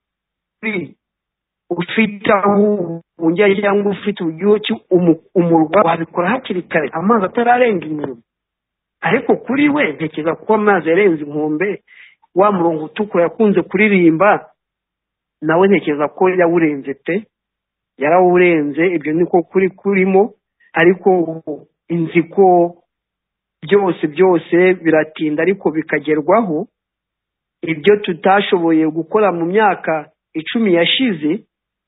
ufite aho ubungira cyangwa ufite uburyoki umurwa wabikora hakiri kare amazi atararenga inkombe ariko kuri we ntekereza kuko amazi yarenze inkombe wa murongo utukura yakunze kuririmba nawe ntekereza ko yawurenze pe yarawurenze ibyo niko kuri kurimo ariko inziko byose byose biratinda ariko bikagerwaho ibyo tutashoboye gukora mu myaka icumi yashize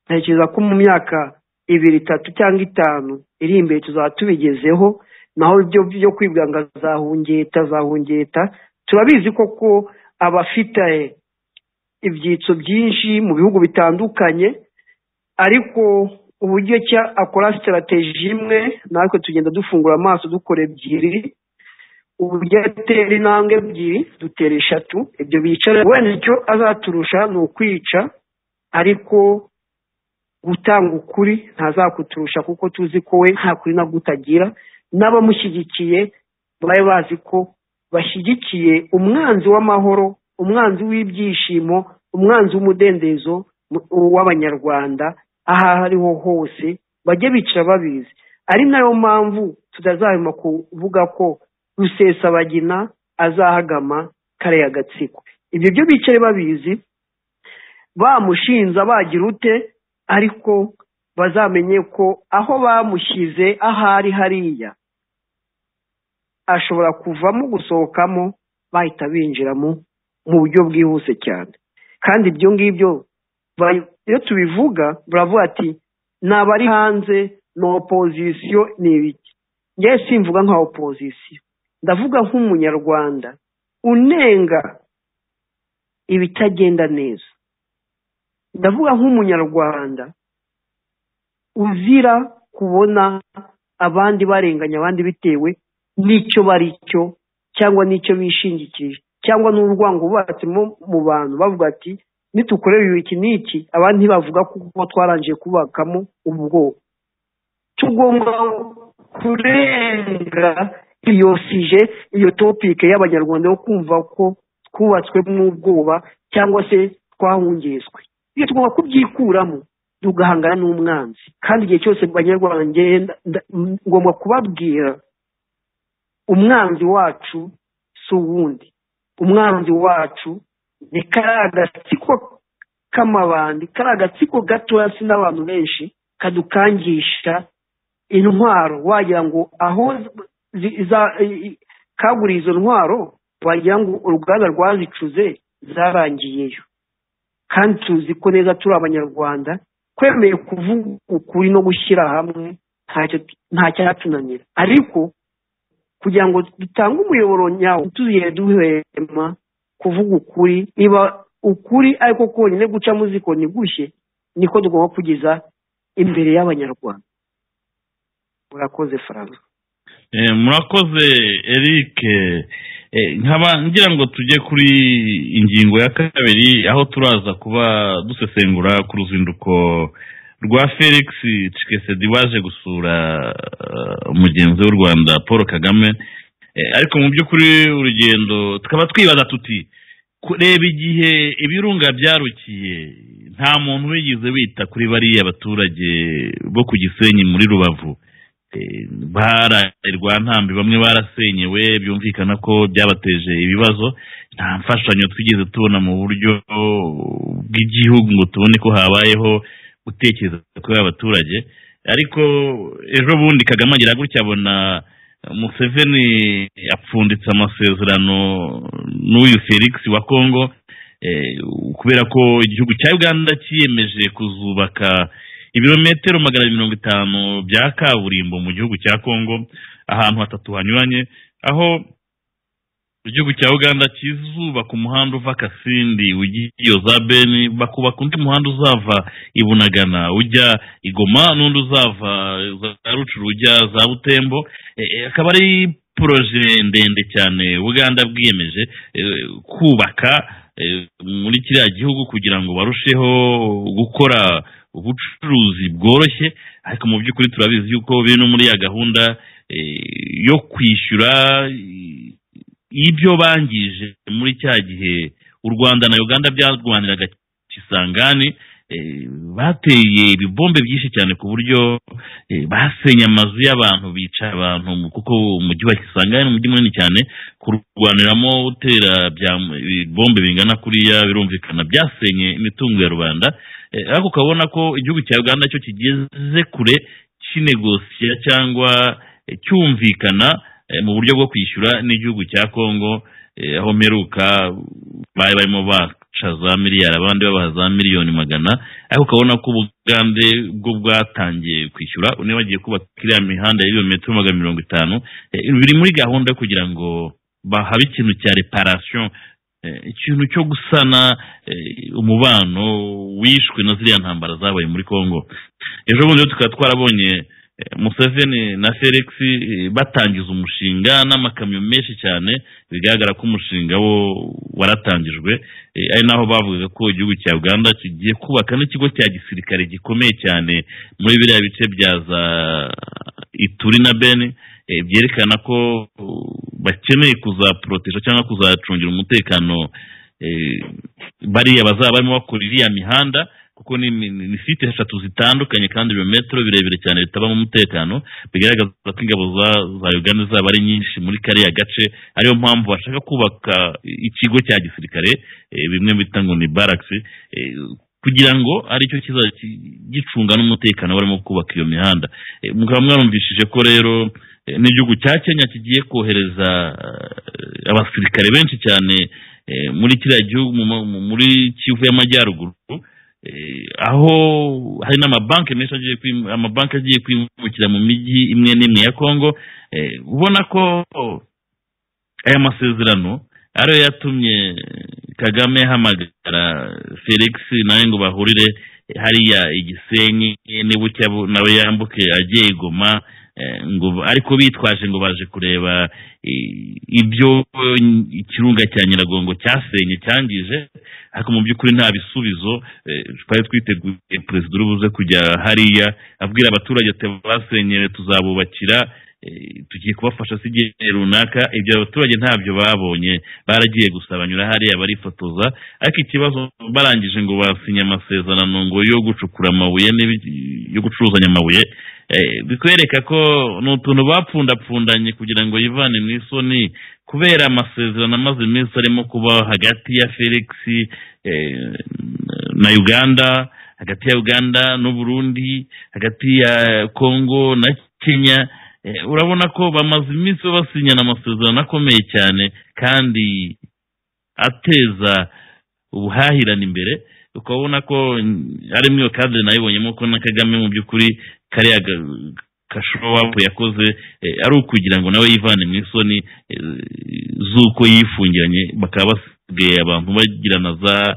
ntekereza ko mu myaka ibiri itatu cyangwa itanu iri imbere tuzaba tubigezeho naho ibyo byo kwibwanga za hungeta za hungeta turabizi koko abafite ibyitso byinshi mu bihugu bitandukanye ariko uburyo cya akora sitarateji imwe natwe tugenda dufungura amaso dukora ebyiri uburyo atera intambwe ebyiri dutera eshatu ibyo bicara wenda icyo azaturusha ni ukwica ariko gutanga ukuri ntazakuturusha kuko tuzi ko we nta kuri nabwo utagira n'abamushyigikiye babe bazi ko bashyigikiye umwanzi w'amahoro umwanzi w'ibyishimo umwanzi w'umudendezo w'abanyarwanda aho ariho hose bajye bicara babizi ari nayo mpamvu tutazahema kuvuga ko rusesabagina azahagama kariya gatsiko ibyo byo bicaye babizi bamushinza bagira ute ariko bazamenye ko aho bamushyize ahari hariya ashobora kuvamo gusohokamo bahita binjiramo mu buryo bwihuse cyane kandi ibyo ngibyo iyo tubivuga buravuga ati nabari hanze ni opozisiyo ni ibiki ngewe simvuga nka opozisiyo ndavuga nk'umunyarwanda unenga ibitagenda neza ndavuga nk'umunyarwanda uzira kubona abandi barenganya abandi bitewe n'icyo bari cyo cyangwa n'icyo bishingikirije cyangwa n'urwango bubatsemo mu bantu bavuga ati nitukorera iki n'iki abandi ntibavuga kuko twarangije kubakamo ubwoko tugomba kurenga iyo sije iyo topike y'abanyarwanda yo kumva ko twubatswe n'ubwoba cyangwa se twahungezwe iyo tugomba kubyikuramo tugahangana n'umwanzi kandi igihe cyose abanyarwanda ngomba kubabwira umwanzi wacu si uwundi umwanzi wacu ni kariya gatsiko k'amabandi kariya gatsiko gatoya si n'abantu benshi kadukangisha intwaro wagira ngo aho kaguriye izo ntwaro wagira ngo uruganda rwazicuze zarangiyeyo kandi tuzi ko neza turi abanyarwanda twemeye kuvuga ukuri no gushyira hamwe nta cyatunanira ariko kugira ngo dutange umuyoboro nyawo tuziye duhema kuvuga ukuri niba ukuri ariko konyine guca muziko ntigushye niko tugomba kugeza imbere y'abanyarwanda murakoze faransa murakoze eric nkaba ngira ngo tujye kuri ingingo ya kabiri aho turaza kuba dusesengura ku ruzinduko rwa felix cikesedi waje gusura umugenzi w'u rwanda paul kagame ariko mu by'ukuri urugendo tukaba twibaza tuti kureba igihe ibirunga byarukiye nta muntu wigeze wita kuri bariya baturage bo ku gisenyi muri rubavu bararwa ntambi bamwe barasenyewe byumvikana ko byabateje ibibazo nta mfashanyo twigeze tubona mu buryo bw'igihugu ngo tubone ko habayeho gutekereza kuri abaturage ariko ejo bundi kagame agira gutya abona museveni apfunditse amasezerano n'uyu felix wa kongo kubera ko igihugu cya uganda cyiyemeje kuzubaka ibirometero magana mirongo itanu bya kaburimbo mu gihugu cya kongo ahantu hatatu hanyuranye aho igihugu cya uganda kizubaka umuhanda uva kasindi ugiye za beni bakubaka undi muhanda uzava i bunagana ujya i goma n'undi uzava za rucuru ujya za butembo akaba ari poroje ndende cyane uganda bwiyemeje kubaka muri kiriya gihugu kugira ngo barusheho gukora ubucuruzi bworoshye ariko mu by'ukuri turabizi yuko biri no muri ya gahunda yo kwishyura ibyo bangije muri cya gihe u rwanda na uganda byarwaniraga kisangani eh, bateye ibibombe byinshi cyane ku buryo eh, basenye amazu y'abantu bica abantu mu- kuko umujyi wa kisangani ni umujyi munini cyane kurwaniramo utera bya- ibibombe bingana kuriya birumvikana byasenye imitungo ya rubanda Eh, ariko ukabona ko igihugu cya uganda cyo kigeze kure kinegosiya cyangwa eh, cyumvikana eh, mu buryo bwo kwishyura n'igihugu cya kongo eh, aho mperuka bari barimo baca za miliyari abandi babaha za miliyoni magana ariko ukabona ko ubugande bwo bwatangiye kwishyura niba bagiye kubaka iriya mihanda y'ibirometero magana mirongo itanu eh, biri muri gahunda yo kugira ngo bahabe ikintu cya reparasiyo eh, ikintu cyo gusana eh, umubano wishwe na ziriya ntambara zabaye muri congo ejo bundi rero tukaba twarabonye eh, museveni na felix eh, batangiza umushinga n'amakamyo menshi cyane bigaragara ko umushinga wo waratangijwe Eh, ari naho bavugaga ko igihugu cya uganda kigiye kubaka n'ikigo cya gisirikare gikomeye cyane muri biriya bice bya za ituri na beni eh, byerekana ko uh, bakeneye kuzaporoteja cyangwa kuzacungira umutekano eh, bariya bazaba barimo bakora iriya mihanda kuko ni ni- ni site eshatu zitandukanye kandi ibirometero birebire cyane bitabamo umutekano bigaragaza ko ingabo za- za uganda zaba ari nyinshi muri kariya gace ariyo mpamvu bashaka kubaka ikigo cya gisirikare eh, bimwe bita ngo ni barakisi kugira ngo aricyo kizajya ki- gicunga n'umutekano barimo kubaka iyo mihanda Eh, mukaba mwarumvishije ko rero eh, n'igihugu cya kenya kigiye kohereza eh, abasirikare benshi cyane eh, muri kiriya gihugu mu ma- mu- muri kivu y'amajyaruguru Eh, aho hari n'amabanki menshi agiye kwim- amabanki agiye kwimukira mu mijyi imwe n'imwe ya kongo Eh, ubona ko aya masezerano ariyo yatumye kagame ahamagara felix nawe ngo bahurire hariya igisenyi n'ibucya bu- nawe yambuke agiye i goma eh, ngo ariko bitwaje ngo baje kureba eh, ibyo eh, ikirunga cya nyiragongo cyasenye cyangije ariko mu by'ukuri nta bisubizo eh, twari twiteguye perezida uri buze kujya hariya abwira abaturage ati basenyere tuzabubakira eh, tugiye kubafasha si igihe runaka ibyo abaturage ntabyo babonye baragiye gusa banyura hariya barifotoza ariko ikibazo barangije ngo basinye amasezerano ngo yo gucukura amabuye n'ibi- yo gucuruzanya amabuye eh, bikwereka ko ni utuntu bapfundapfundanye kugira ngo yivane mu isoni kubera amasezerano amaze iminsi arimo kuba hagati ya felix eh, na uganda hagati ya uganda n'uburundi hagati ya congo na kenya Eh, urabona ko bamaze iminsi basinyana amasezerano akomeye cyane kandi ateza ubuhahirane imbere ukabona ko mm, ari mwiyo kadire nayibonyemo ko na kagame mu by'ukuri kariya kashowapu yakoze eh, ari ukugira ngo nawe yivane mu isoni eh, z'uko yifungiranye bakaba basigaye abantu bagirana za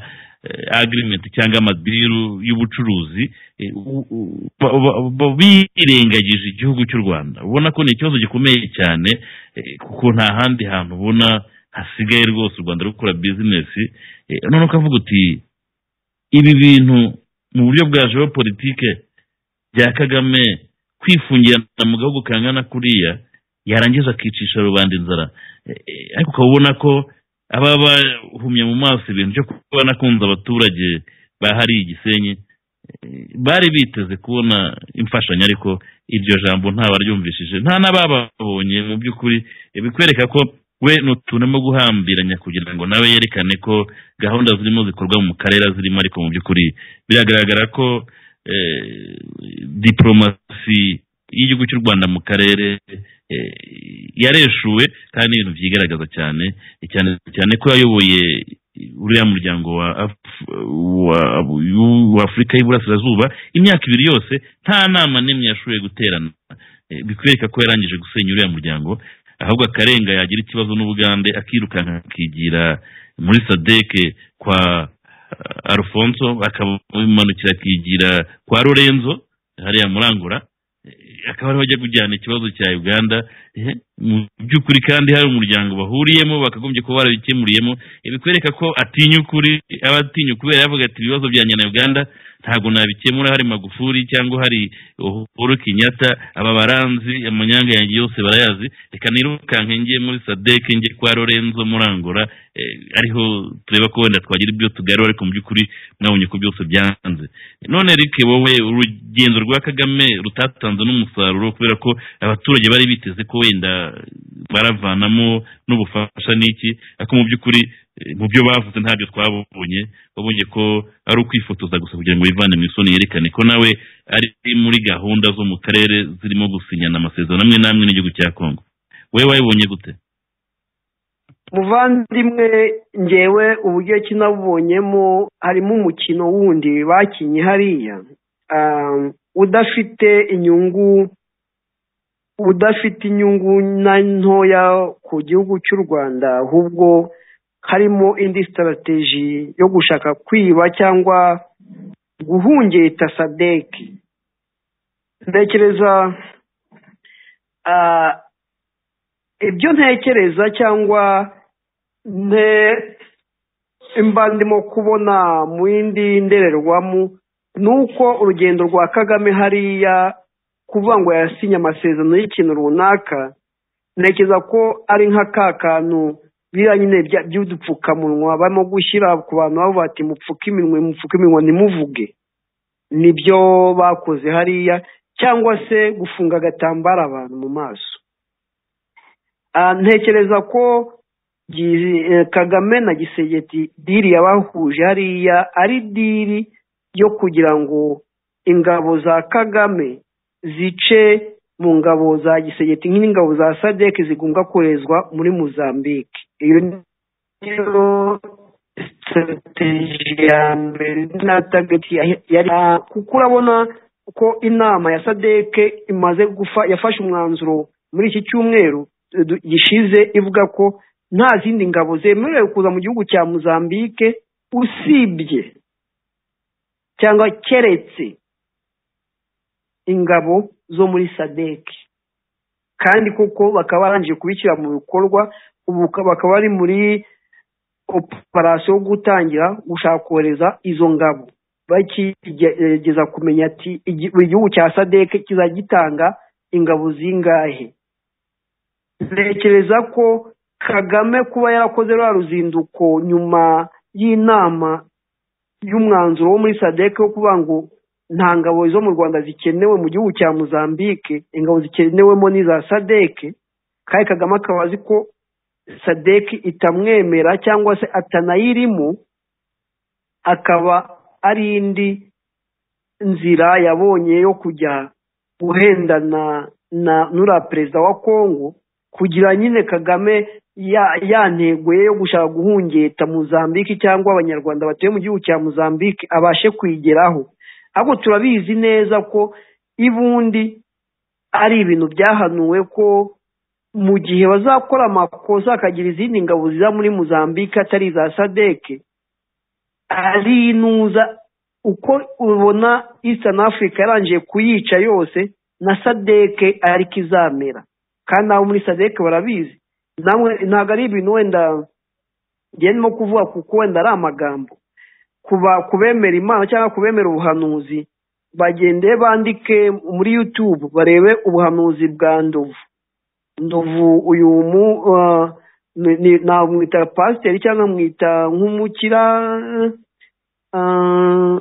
agirimenti cyangwa amadiru y'ubucuruzi eh, u- u- ba- ba- ba- birengagije igihugu cy'u rwanda ubona ko ni ikibazo gikomeye cyane eh, kuko nta handi hantu ubona hasigaye rwose u rwanda rukora bizinesi Eh, none ukavuga uti ibi bintu mu buryo bwa politike bya kagame kwifungirana mu gahugu kangana kuriya yarangiza akicisha rubanda inzara Eh, eh, ariko ukaba ubona ko aba bahumye mu maso ibintu byo kuba nakunze abaturage bahariye igisenyi Eh, bari biteze kubona imfashanyo ariko iryo jambo ntabaryumvishije nta n'abababonye mu by'ukuri Eh, bikwereka ko we nutunemo guhambiranya kugira ngo nawe yerekane ko gahunda zirimo zikorwa mu karere zirimo ariko mu by'ukuri biragaragara ko eh, diporomasi y'igihugu cy'u rwanda mu karere eh, yareshuwe kandi ni ibintu byigaragaza cyane cyane cyane ko yayoboye uriya muryango wa Af- wa- wa- wa afurika y'iburasirazuba imyaka ibiri yose nta nama n'imwe yashoboye guterana Eh, bikwereka ko yarangije gusenya uriya muryango ahubwo akarenga yagira ikibazo n'ubugande akirukanka akigira muri sadeke kwa eh, alfonso akamanukira akigira kwa lorenzo hariya murangura Eh, akaba ariho ajya kujyana ikibazo cya uganda eh, mu by'ukuri kandi hari umuryango bahuriyemo bakagombye kuba barabikemuriyemo eh, bikwereka ko atinya ukuri aba atinya ukubera yavuga ati ibibazo byanjye na uganda ntabwo nabikemura hari magufuri cyangwa hari uhuru kenyatta aba baranzi amanyanga yanjye yose barayazi reka nirukanke njye muri sadeke njye kwa lorenzo murangura eh, ariho tureba ko wenda twagira ibyo tugarura ariko mu by'ukuri mwabonye ko byose byanze none Eric wowe urugendo rwa kagame rutatanze n'umusaruro kubera ko abaturage bari biteze ko wenda baravanamo n'ubufasha n'iki ariko mu by'ukuri eh, mu byo bavuze ntabyo twabonye babonye ko ari ukwifotoza gusa kugira ngo bivane mu isoni yerekane ko nawe ari muri gahunda zo mu karere zirimo gusinyana amasezerano amwe n'amwe n'igihugu cya kongo wowe wayibonye gute muvandimwe ngewe uburyo kinabubonyemo harimo umukino wundi bakinnye hariya ah, udafite inyungu udafite inyungu na ntoya ku gihugu cy'u rwanda ahubwo harimo indi sitarategi yo gushaka kwiba cyangwa guhungeta sadeki ntekereza ah, ibyo ntekereza cyangwa nte imba ndimo kubona mu yindi ndorerwamo ni uko urugendo rwa kagame hariya kuvuga ngo yasinye amasezerano y'ikintu runaka ntekereza ko ari nka ka kantu biriya nyine bya- by'udupfukamunwa barimo gushyira ku bantu bavuga ati mupfuke iminwa mupfuke iminwa ntimuvuge nibyo bakoze hariya cyangwa se gufunga agatambaro abantu mu maso Ah, ntekereza ko gi- eh, kagame na gisegeti diri yabahuje hariya ari diri yo kugira ngo ingabo za kagame zice mu ngabo za gisegeti nk'ingabo za sadek zigomba koherezwa muri mozambique iyo niyo strategy ya mbere na target ya- yari Ah, kuko urabona ko inama ya sadek imaze gufa yafashe umwanzuro muri iki cyumweru du- gishize ivuga ko nta zindi ngabo zemerewe kuza mu gihugu cya mozambique usibye cyangwa keretse ingabo zo muri sadeki kandi kuko bakaba barangije kubishyira mu bikorwa ubu bakaba bari muri operasiyo yo gutangira gushaka kohereza izo ngabo bakigerageza kumenya ati igi- buri gihugu cya sadeke kizajya gitanga ingabo zingahe ntekereza ko kagame kuba yarakoze rwa ruzinduko nyuma y'inama y'umwanzuro wo muri sadeke wo kuvuga ngo nta ngabo zo mu rwanda zikenewe mu gihugu cya mozambique ingabo zikenewemo n'iza sadeke kandi kagame akaba azi ko sadeke itamwemera cyangwa se atanayirimo akaba ari indi nzira yabonye yo kujya guhendana na n'uriya perezida wa kongo kugira nyine kagame ya- yantego ye yo gushaka guhungeta mozambique cyangwa abanyarwanda batuye mu gihugu cya mozambique abashe kuyigeraho ahubwo turabizi neza ko ibundi ari ibintu byahanuwe ko mu gihe bazakora amakosa hakagira izindi ngabo ziza muri mozambique atari iza sadeke ari inuza uko ubona eastern africa yarangije kuyica yose na sadeke ariko izamera kandi nabo muri sadeke barabizi namwe ntabwo ari ibintu wenda njye ndimo kuvuga kuko wenda ari amagambo kuba kubemera imana cyangwa kubemera ubuhanuzi bagende bandike muri youtube barebe ubuhanuzi bwa ndovu ndovu uyu mu ah, ni- ni- namwita pasiteri cyangwa mwita nk'umukira ah,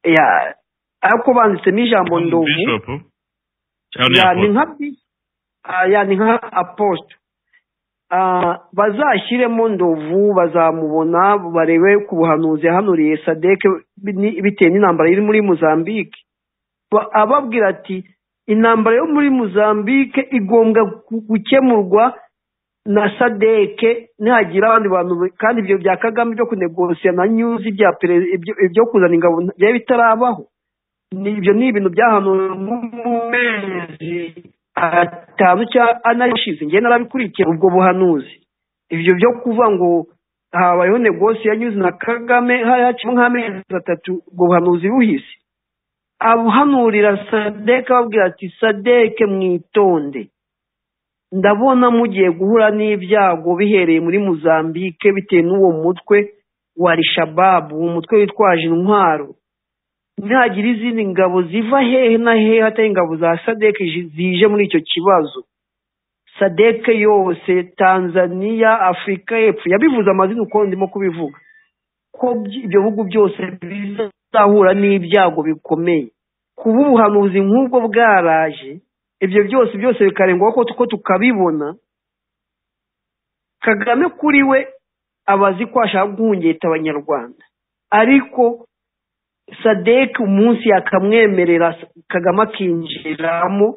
ya ariko banditsemo ijambo ndovu bishop cyangwa ya ni ni nka bi- ah, ya ni nka apostle Ah, bazashyiremo ndovu bazamubona barebe ku buhanuzi yahanuriye sadeke ni- bitewe n'intambara iri muri mozambique Ba- ababwira ati intambara yo muri mozambique igomba gu- gukemurwa na sadeke nihagira abandi bantu be- kandi ibyo bya kagame byo kunegosiya na nyuzi bya pere- ibyo- ibyo kuzana ingabo byari bitarabaho ni ibyo ni ibintu byahanuwe mu mezi atanu cyangwa ane ashize njye narabikurikiye ubwo buhanuzi ibyo byo kuvuga ngo habayeho negosiyo yanyuze na kagame hari hacimo nk'amezi atatu ubwo buhanuzi buhise abuhanurira sadeke ababwira ati sadeke mwitonde ndabona mugiye guhura n'ibyago bihereye muri muzambike bitewe n'uwo mutwe wa rishababu umutwe witwaje intwaro ntihagira izindi ngabo ziva hehe na hehe atari ingabo za sadeke zi- zije muri icyo kibazo sadeke yose tanzaniya afurika y'epfo yabivuze amazina uko ndimo kubivuga ko by- ibyo bihugu byose bizahura n'ibyago bikomeye kuba ubuhanuzi nk'ubwo bwaraje ibyo byose byose bikarengwaho ko ko tukabibona kagame kuri we abazi ko ashaka guhungeta abanyarwanda ariko sadek umunsi yakamwemerera kagame akinjiramo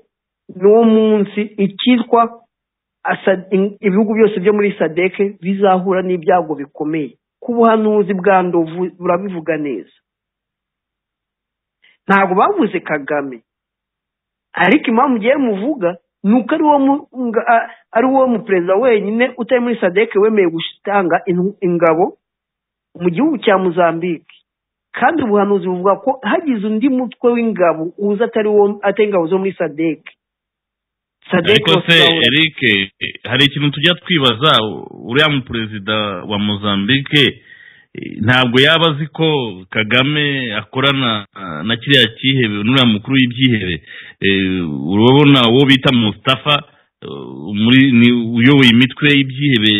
n'uwo munsi icyitwa asa- in- ibihugu byose byo muri sadek bizahura n'ibyago bikomeye ku buhanuzi bwa ndovu burabivuga neza ntabwo bavuze kagame ariko impamvu ugiye muvuga ni uko ari wo mu- nga- a- ari wo muperezida wenyine utari muri sadeke wemeye gutanga in- ingabo mu gihugu cya muzambike kandi ubuhanuzi buvuga ko hagize undi mutwe w'ingabo uza atari wo atari ingabo zo muri sadeke ariko se bazahura- eric hari ikintu tujya twibaza uriya mu perezida wa mozambique eh, ntabwo yaba azi ko kagame akorana ah, na kiriya cyihebe n'uriya mukuru w'ibyihebe Eh, urabona uwo bita mustafa eh, muri ni uyoboye imitwe y'ibyihebe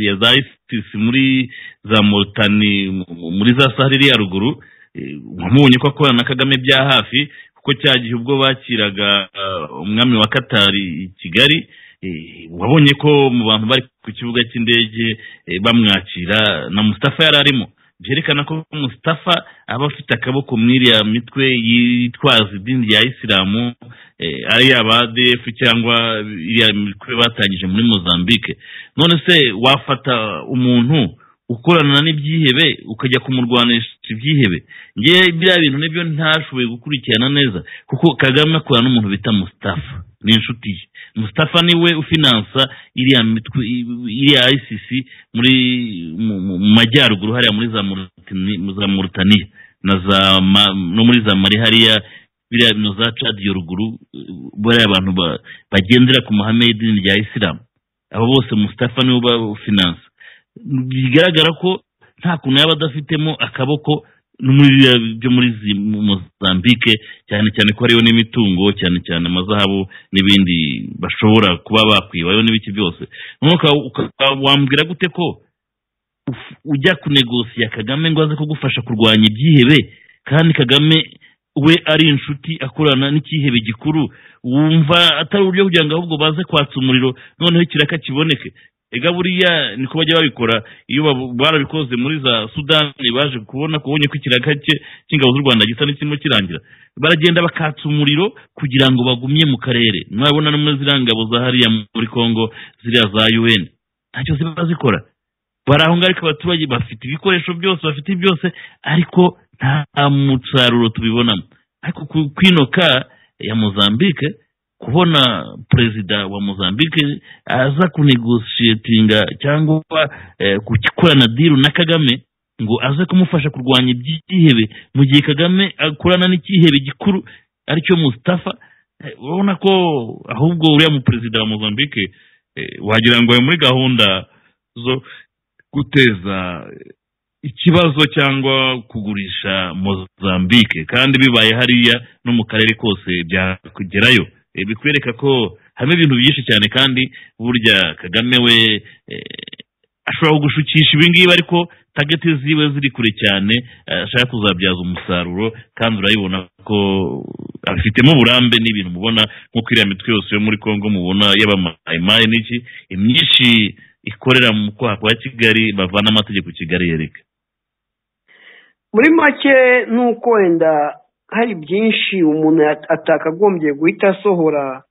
ya za isis muri za moritani mu- muri za sahari ya ruguru Eh, wamubonye ko akorana na kagame bya hafi kuko cya gihe ubwo bakiraga ah, umwami wa katari i kigali eh, wabonye ko mu bantu bari ku kibuga cy'indege eh, bamwakira na mustafa yari arimo byerekana ko mustafa aba afite akaboko muri iriya mitwe yitwaza idini rya isilamu eh, ari abadf cyangwa iriya mitwe batangije muri mozambique none se wafata umuntu ukorana n'ibyihebe ukajya kumurwanisha ibyihebe ngewe biriya bintu nibyo ntashoboye gukurikirana neza kuko kagame akorana n'umuntu bita mustafa ni inshuti ye mustafa niwe ufinansa iriya mitwe iriya isis muri mu mu- mu majyaruguru hariya muri za Mauritani- mu za murutaniya na za Ma- no muri za mari hariya biriya bintu za cadi yo ruguru eh, bariya abantu ba- bagendera ku mahame y'idini rya isilamu abo bose mustafa niwe uba ufinansa bigaragara ko nta kuntu yaba adafitemo akaboko no muri biriya byo muri zi- mu- mozambike cyane cyane ko hariyo n'imitungo cyane cyane amazahabu n'ibindi bashobora kuba bakwibayo n'ibiki byose noneho uka- uka- wambwira gute ko uf- ujya kunegosiya kagame ngo aze kugufasha kurwanya ibyihebe kandi kagame we ari inshuti akorana n'icyihebe gikuru wumva atari uburyo kugira ngo ahubwo baze kwatsa umuriro noneho ikiraka kiboneke ega buriya niko bajya babikora iyo babu- barabikoze muri za sudani baje kubona kubonye ko ikiraka cye cy'ingabo z'u rwanda gisa n'ikirimo kirangira baragenda bakatsa umuriro kugira ngo bagumye mu karere mwabona no muri ziriya ngabo za hariya muri congo ziriya za un ntacyo ziba zikora bari aho ngaho ariko abaturage bafite ibikoresho byose bafite byose ariko nta musaruro tubibonamo ariko ku- kwinoka ya mozambique kubona perezida wa mozambique aza kunegoshiyetinga cyangwa eh, gukorana diru na kagame ngo aze kumufasha kurwanya ibyihebe mu gihe kagame akorana n'icyihebe gikuru aricyo mustafa eh, urabona ko ahubwo uriya muperezida wa mozambique eh, wagira ngo ari muri gahunda zo guteza ikibazo cyangwa kugurisha mozambike kandi bibaye hariya no mu karere kose byakugerayo Eh, bikwereka ko harimo ibintu byinshi cyane kandi burya kagame we eh, ashobora gushukisha ibingibi ariko tageti ziwe ziri kure cyane eh, ashaka kuzabyaza umusaruro kandi urabibona ko abifitemo uburambe n'ibintu mubona nk'uko iriya mitwe yose yo muri congo mubona y'abamayimayi n'iki imyinshi ikorera mu kwaha kwa kigali bavana amategeko kigali yereka muri make ni uko wenda hari byinshi umuntu yat- atakagombye guhita asohora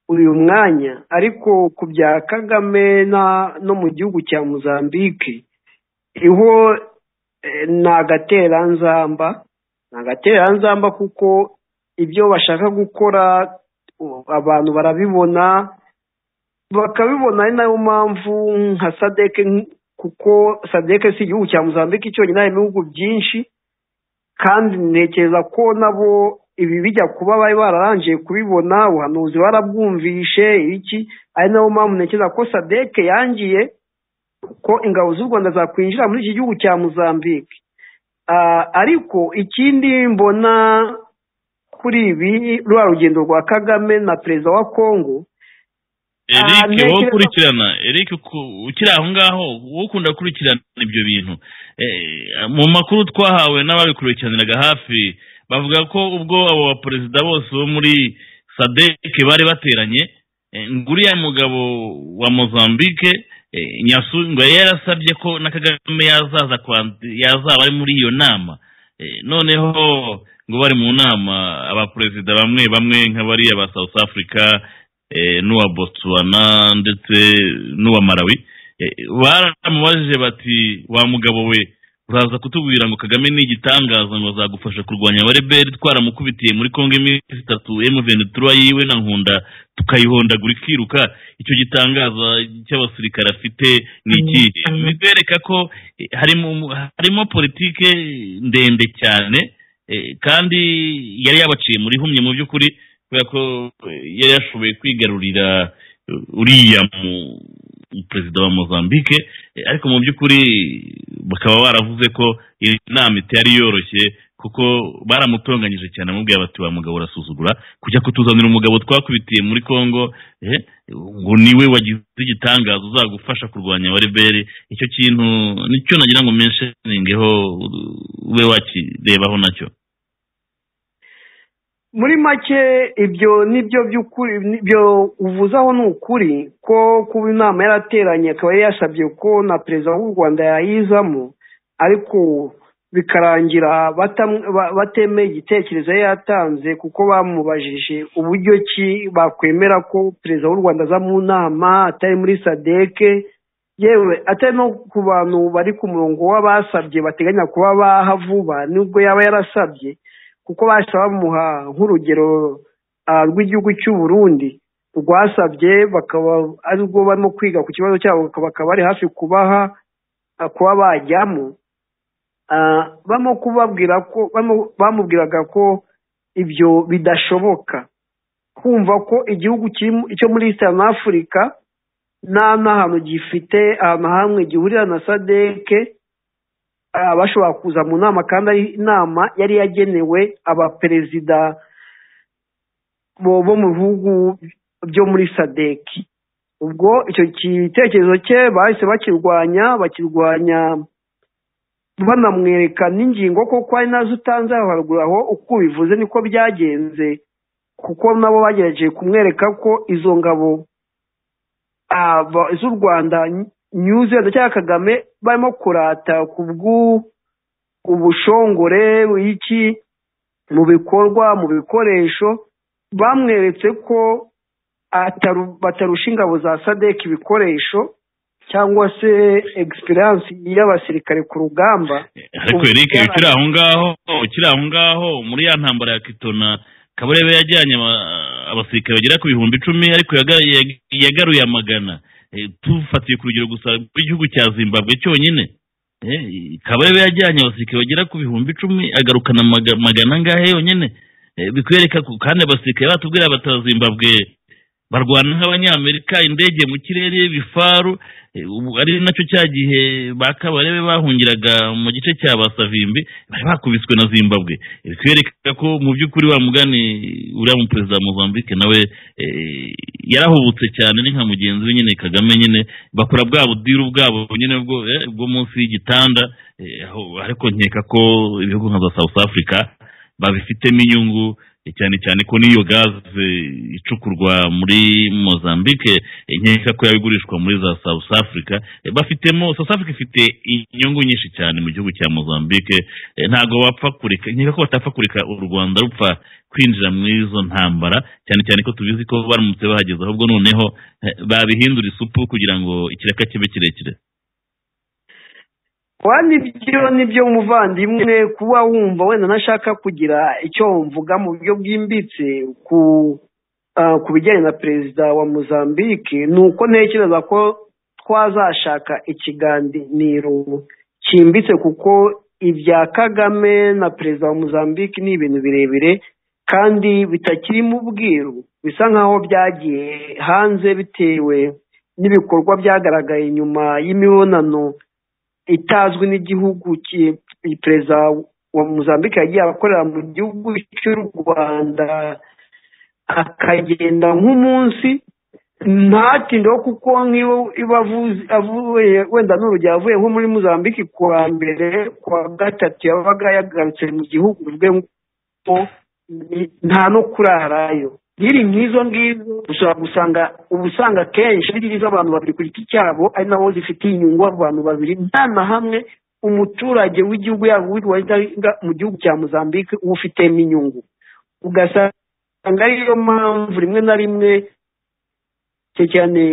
uyu mwanya ariko ku bya kagame na- no mu gihugu cya muzambike iho eh, ni agateranzamba ni agateranzamba kuko ibyo bashaka gukora u- abantu barabibona bakabibona ari nayo mpamvu nka sadeke nk- kuko sadeke si igihugu cya muzambike cyonyine harimo ibihugu byinshi kandi ntekereza ko nabo ibi bijya kuba bari bararangiye kubibona ubuhanuzi barabwumvishe iki ari nayo mpamvu ntekereza ko sadeke yangiye ko ingabo z'u rwanda zakwinjira muri iki gihugu cya muzambike Ah, ariko ikindi mbona kuri ibi rwa rugendo rwa kagame na perezida wa kongo Ah, eric ntekereza- wowe ukurikirana eric uku- ukiri aho ngaho wowe ukunda gukurikirana ibyo bintu Eh, mu makuru twahawe n'ababikurikiraniraga hafi bavuga ko ubwo abo baperezida bose bo muri sadek bari bateranye eh, ngo uriya mugabo wa mozambique eh, nyasu ngo yari yarasabye ko na kagame yazaza kwand- yazaba ari muri iyo nama Eh, noneho ngo bari mu nama abaperezida bamwe bamwe nk'abariya ba south africa eh, n'uwa botswana ndetse n'uwa malawi Eh, baramubajije bati wa mugabo we uraza kutubwira ngo kagame ni igitangaza ngo azagufasha kurwanya abareberi twaramukubitiye muri kongo iminsi itatu emuventura yiwe na nkunda tukayihondagura ikiruka icyo gitangaza cy'abasirikare afite ni ikihe Mm. bibereka ko eh, harimo harimo politike ndende cyane eh, kandi yari yabaciye muri humye mu by'ukuri kubera ko eh, yari yashoboye kwigarurira eh, uriya mu- perezida wa mozambique Eh, ariko mu by'ukuri bakaba baravuze ko iyi nama itari yoroshye kuko baramutonganyije cyane amubwiye bati wa mugabo urasuzugura kujya kutuzanira umugabo twakubitiye muri congo eh, ngo niwe wagize igitangaza uzagufasha kurwanya abareberi icyo kintu nicyo nagira ngo mensheningeho ube wakirebaho nacyo muri make ibyo nibyo by'ukuri ibyo uvuzaho ni ukuri ko kuba inama yarateranye akaba yari yasabye ko na perezida w'u rwanda yayizamo ariko bikarangira batam- ba- batemeye igitekerezo yari yatanze kuko bamubajije uburyo ki bakwemera ko perezida w'u rwanda aza mu nama atari muri sadeke yewe atari no ku bantu bari ku murongo w'abasabye bateganya kuba baha vuba nubwo yaba yarasabye kuko bahise bamuha nk'urugero ah, rw'igihugu cy'u Burundi rwasabye bakaba ari rwo barimo kwiga ku kibazo cyabo bakaba- bakaba bari hafi kubaha ah, kuba bajyamo Ah, barimo kubabwira ko barimo- bamubwiraga ko ibyo bidashoboka kumva ko igihugu kiri- cyo muri Eastern Africa nta n'ahantu gifite ahantu hamwe gihurira na sadeke ah, bashobora kuza mu nama kandi ari inama yari yagenewe abaperezida bo bo mu bihugu byo muri sadeki ubwo icyo gitekerezo cye bahise bakirwanya bakirwanya banamwereka n'ingingo koko ari nazo utanze aho haruguru aho uko ubivuze niko byagenze kuko nabo bagerageje kumwereka ko izo ngabo ah, ba- z'u rwanda nyuze cyangwa kagame barimo kurata ku bw'u- ubushongore iki mu bikorwa mu bikoresho bamweretse ko ataru- batarusha ingabo za sadek ibikoresho cyangwa se egisperiyanse y'abasirikare ku rugamba ariko Ubu eric byararangiye. ukiri aho ngaho ukiri aho ngaho muri ya ntambara ya kitona kabarebe yajyanye aba- abasirikare bagera ku bihumbi icumi ariko yaga- yag- yagaruye amagana Eh, tufatiye ku rugero gusa rw'igihugu cya zimbabwe cyonyine Eh, kabarebe yajyanye abasirikare bagera ku bihumbi icumi agarukana amaga- magana angahe yonyine Eh, bikwereka ko kandi abasirikare batubwira bata zimbabwe barwana nk'abanyamerika indege mu kirere bifaru Eh, ubu ari nacyo cya gihe ba kabarebe bahungiraga mu gice cya basavimbi bari bakubiswe na zimbabwe Eh, bikwereka ko mu by'ukuri wa mugani uriya mu perezida wa mozambique nawe eh, yarahubutse cyane ni nka mugenzi we nyine kagame nyine bakora bwa budiru bwabo nyine bwo eh, bwo munsi y'igitanda Eh, aho- ariko nkeka ko ibihugu nka za south africa babifitemo inyungu eh, cyane cyane ko n'iyo gaze icukurwa muri mozambique eh, nkeka ko yabigurishwa muri za south africa Eh, bafitemo south africa ifite inyungu nyinshi cyane mu gihugu cya mozambique Eh, ntabwo bapfa kureka nkeka ko batapfa kureka u rwanda rupfa kwinjira muri izo ntambara cyane cyane ko tubizi ko baramutse bahageze ahubwo noneho eh, babihindura isupu kugira ngo ikiraka kibe kirekire wa nibyo nibyo muvandimwe kuba wumva wenda ntashaka kugira icyo mvuga mu buryo bwimbitse ku ah, ku bijyanye na perezida wa mozambique ni uko ntekereza ko twazashaka ikiganiro cyimbitse kuko ibya kagame na perezida wa mozambique ni ibintu birebire kandi bitakiri mu bwiru bisa nk'aho byagiye hanze bitewe n'ibikorwa byagaragaye nyuma y'imibonano itazwi n'igihugu ki- perezida wa muzambike yagiye akorera mu gihugu cy'u rwanda akagenda nk'umunsi ntatindeho kuko nk'iyo iba avuze- avuye wenda n'urugero avuye nko muri muzambike ku wa mbere ku wa gatatu yabaga yagarutse mu gihugu bwe nk'uko ni- nta no kurarayo nkiri nk'izo ngizo ushobora gusanga uba usanga kenshi ari z'abantu babiri ku giti cyabo ari nabo zifitiye inyungu abantu babiri nta na hamwe umuturage w'igihugu yabo witwaga mu gihugu cya mozambique uba ufitemo inyungu ugasanga ariyo mpamvu rimwe na rimwe cyane cyane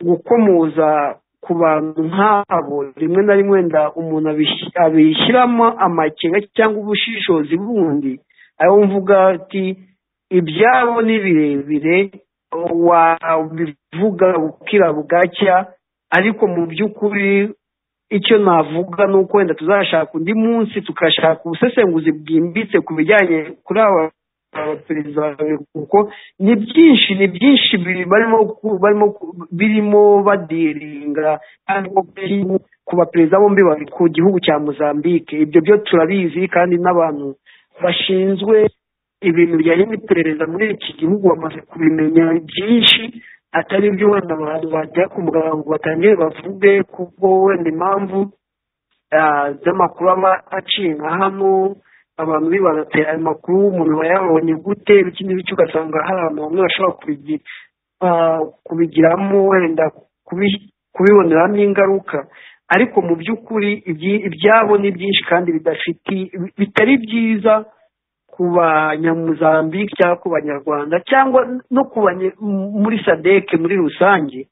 gukomoza ku bantu nk'abo rimwe na rimwe wenda umuntu abish- abishyiramo amakenga cyangwa ubushishozi bundi aho mvuga ati ibyabo ni birebire wabivuga bukira bugacya ariko mu by'ukuri icyo navuga ni uko wenda tuzashaka undi munsi tugashaka ubusesenguzi bwimbitse ku bijyanye kuri aba abaperezida babiri kuko ni byinshi ni byinshi biri- barimo ku- barimo ku- birimo badiringa cyangwa birimo ku baperezida bombi babiri ku gihugu cya mozambique ibyo byo turabizi kandi n'abantu bashinzwe ibintu bijyanye n'iperereza muri iki gihugu bamaze kubimenya byinshi atari byo wenda abantu bajya ku mugaragaro ngo batangire bavuge kuko wenda impamvu ah, z'amakuru aba aciye nka hano abantu bibaza ati ayo makuru umuntu aba yabonye gute iki n'iki ugasanga hari abantu bamwe bashobora kubigira ah, kubigiramo wenda kubi- kubiboneramo ingaruka ariko mu by'ukuri ibyi- ibyabo ni byinshi kandi bidafiti bitari byiza ku banyamuzambike cyangwa ku banyarwanda cyangwa no ku banye- m- muri sadeke muri rusange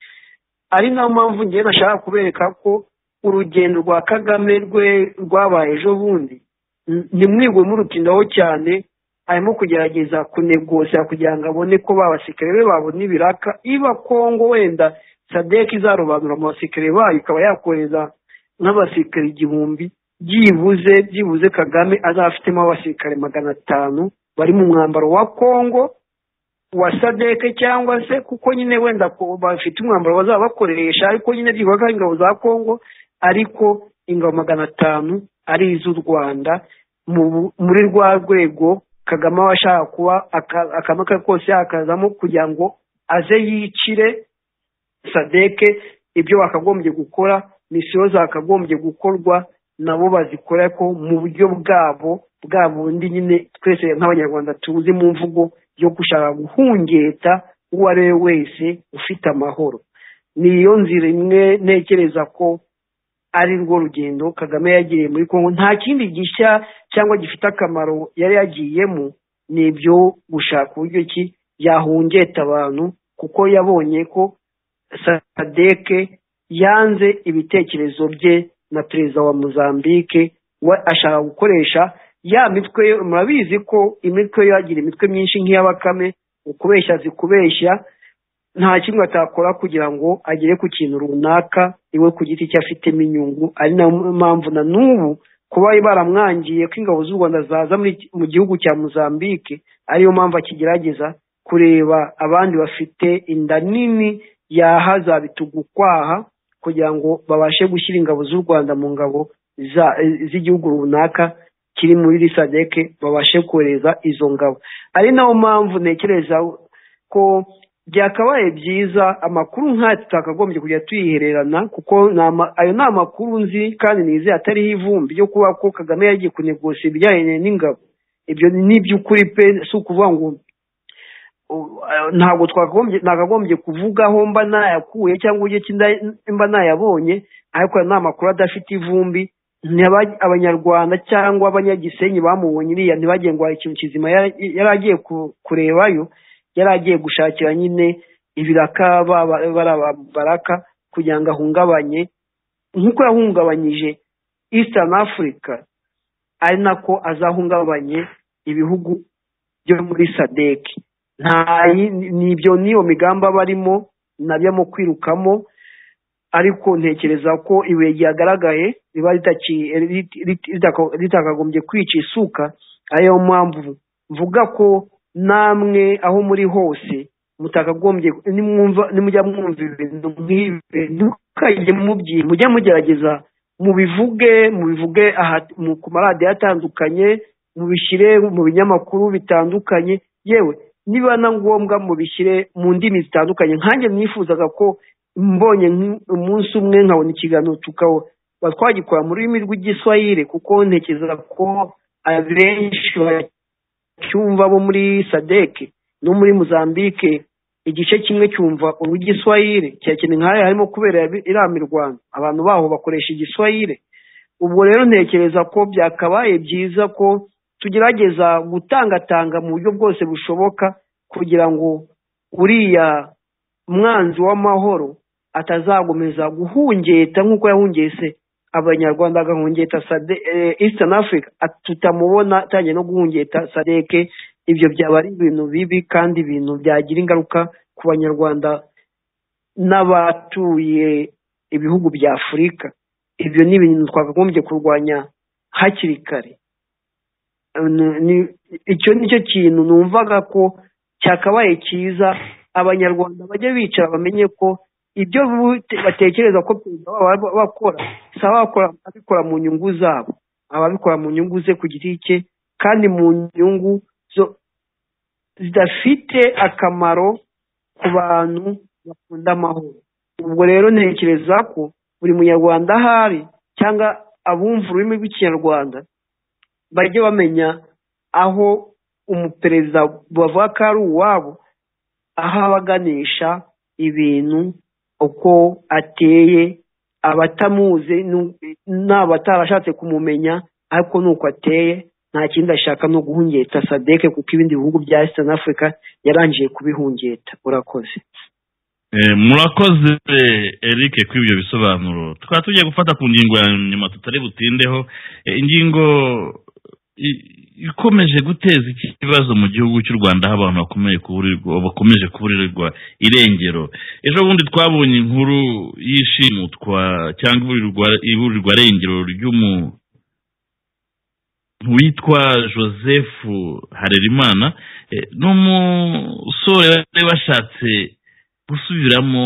ari nayo mpamvu ngewe nashaka kubereka ko urugendo rwa kagame rwe rwabaye ejo bundi ntimwigwe murutindaho cyane arimo kugerageza kunegosera kugira ngo abone ko babasikare be babona ibiraka iba kongo wenda sadek izarobanura mu basikare bayo ikaba yakohereza nk'abasikare igihumbi byibuze byibuze kagame azaba afitemo abasirikare magana atanu bari mu mwambaro wa kongo wa sadeke cyangwa se kuko nyine wenda ko bafite umwambaro bazaba bakoresha ariko nyine byibura ko ari ingabo za kongo ariko ingabo magana atanu ari iz'u rwanda mu bu- muri rwa rwego kagame aba ashaka kuba aka- akamwe ke kose yakazamo kugira ngo aze yicire sadeke ibyo bakagombye gukora misiyo zakagombye gukorwa nabo bazikora ariko mu buryo bwabo bwa bundi nyine twese nk'abanyarwanda tuzi mu mvugo yo gushaka guhungeta uwo ari we wese ufite amahoro niyo nzira imwe ntekereza ko ari rwo rugendo kagame yagiriye muri kongo nta kindi gishya cyangwa gifite akamaro yari yagiyemo ni ibyo gushaka uburyo ki yahungeta abantu kuko yabonye ko sadeke yanze ibitekerezo bye na perezida wa mozambique we ashaka gukoresha ya mitwe yo- murabizi ko imitwe yo yagira imitwe myinshi nk'iy'abakame ukubeshya zikubeshya nta kimwe atakora kugira ngo agere ku kintu runaka iwe ku giti cye afitemo inyungu ari nayo mpamvu na n'ubu kuba baramwangiye ko ingabo z'u rwanda zaza muri iki- mu gihugu cya mozambique ariyo mpamvu akigerageza kureba abandi bafite inda nini yaha za bitugu kwaha kugira ngo babashe gushyira ingabo z'u rwanda mu ngabo za- z'igihugu runaka kiri muri sadeke babashe kohereza izo ngabo ari nayo mpamvu ntekereza ko byakabaye byiza amakuru nk'aya tutakagombye kujya tuyihererana kuko ni ama- ayo ni amakuru nzi kandi nize atariho ivumbi ryo kuba ko kagame yagiye kunegosa ibijyanye n'ingabo ibyo ni iby'ukuri pe si ukuvuga ngo u- eh, ntabwo twakagombye nakagombye kuvugaho mba nayakuye cyangwa uburyo ki nda- mba nayabonye ariko ayo ni amakuru adafite ivumbi ntaba- abanyarwanda cyangwa abanyagisenyi bamubonye iriya ntibagire ngo hari ikintu kizima yari yari agiye ku- kurebayo yari agiye gushakira nyine ibiraka ba- ba- bariya ba baraka kugira ngo ahungabanye nk'uko yahungabanyije eastern africa ari nako azahungabanye ibihugu byo muri sadek nta yi- ni ibyo niyo migambi aba arimo nabyo mu kwirukamo ariko ntekereza ko ibuye ryagaragaye riba ritaki- rit- rit- ritaka- ritakagombye kwica isuka ariyo mpamvu mvuga ko namwe aho muri hose mutakagombye nimwumva nimujya mwumva ibintu nk'ibi ntimukajye mubyiye mujye mugerageza mubivuge mubivuge aha mu- ku maradiyo atandukanye mubishyire mu binyamakuru bitandukanye yewe niba na ngombwa mubishyire mu ndimi zitandukanye nkanjye nifuzaga ko mbonye nk- umunsi umwe nkabona ikiganiro tukaba twagikora mu rurimi rw'igiswahili kuko ntekereza ko abenshi bacyumva bo muri sadeke no muri mozambique igice kimwe cyumva urw'igiswahili kirakeneye nk'ayo harimo kubera yabi- irama i rwanda abantu baho bakoresha igiswahili ubwo rero ntekereza ko byakabaye byiza ko tugerageza gutangatanga mu buryo bwose bushoboka kugira ngo uriya mwanzi w'amahoro atazagomeza guhungeta nk'uko yahungese abanyarwanda agahungeta Sade- eh, eastern africa At- tutamubona atangiye no guhungeta sadeke ibyo byaba ari ibintu bibi kandi ibintu byagira ingaruka ku banyarwanda n'abatuye ibihugu bya afurika ibyo ni ibintu twakagombye kurwanya hakiri kare Eh, ni- ni- icyo ni cyo kintu numvaga ko cyakabaye cyiza abanyarwanda bajye bicara bamenye ko ibyo bu- batekereza ko perezida wabo aba- bakora si abakora abikora mu nyungu zabo aba abikora mu nyungu ze ku giti cye kandi mu nyungu zo- zidafite akamaro ku bantu bakunda amahoro ubwo rero ntekereza ko buri munyarwanda ahari cyangwa abumva ururimi rw'ikinyarwanda bajye bamenya aho umuperezida bavuga ko ari uwabo aho abaganisha ibintu uko ateye abatamuzi nu- n'abatarashatse kumumenya ariko ni uko ateye nta kindi ashaka no guhungeta sadeke kuko ibindi bihugu bya eastern africa yarangije kubihungeta urakoze Eh, murakoze eric kuri ibyo bisobanuro tukaba tugiye gufata ku ngingo ya nyuma tutari butindeho Eh, ingingo i- ikomeje guteza iki- ikibazo mu gihugu cy'u rwanda aho abantu bakomeye kuburirwa bakomeje kuburirwa irengero ejo bundi twabonye inkuru y'ishimutwa cyangwa iburirwa iburirwa rengero ry'umu witwa joseph harerimana eh, n'umusore bari bashatse gusubiramo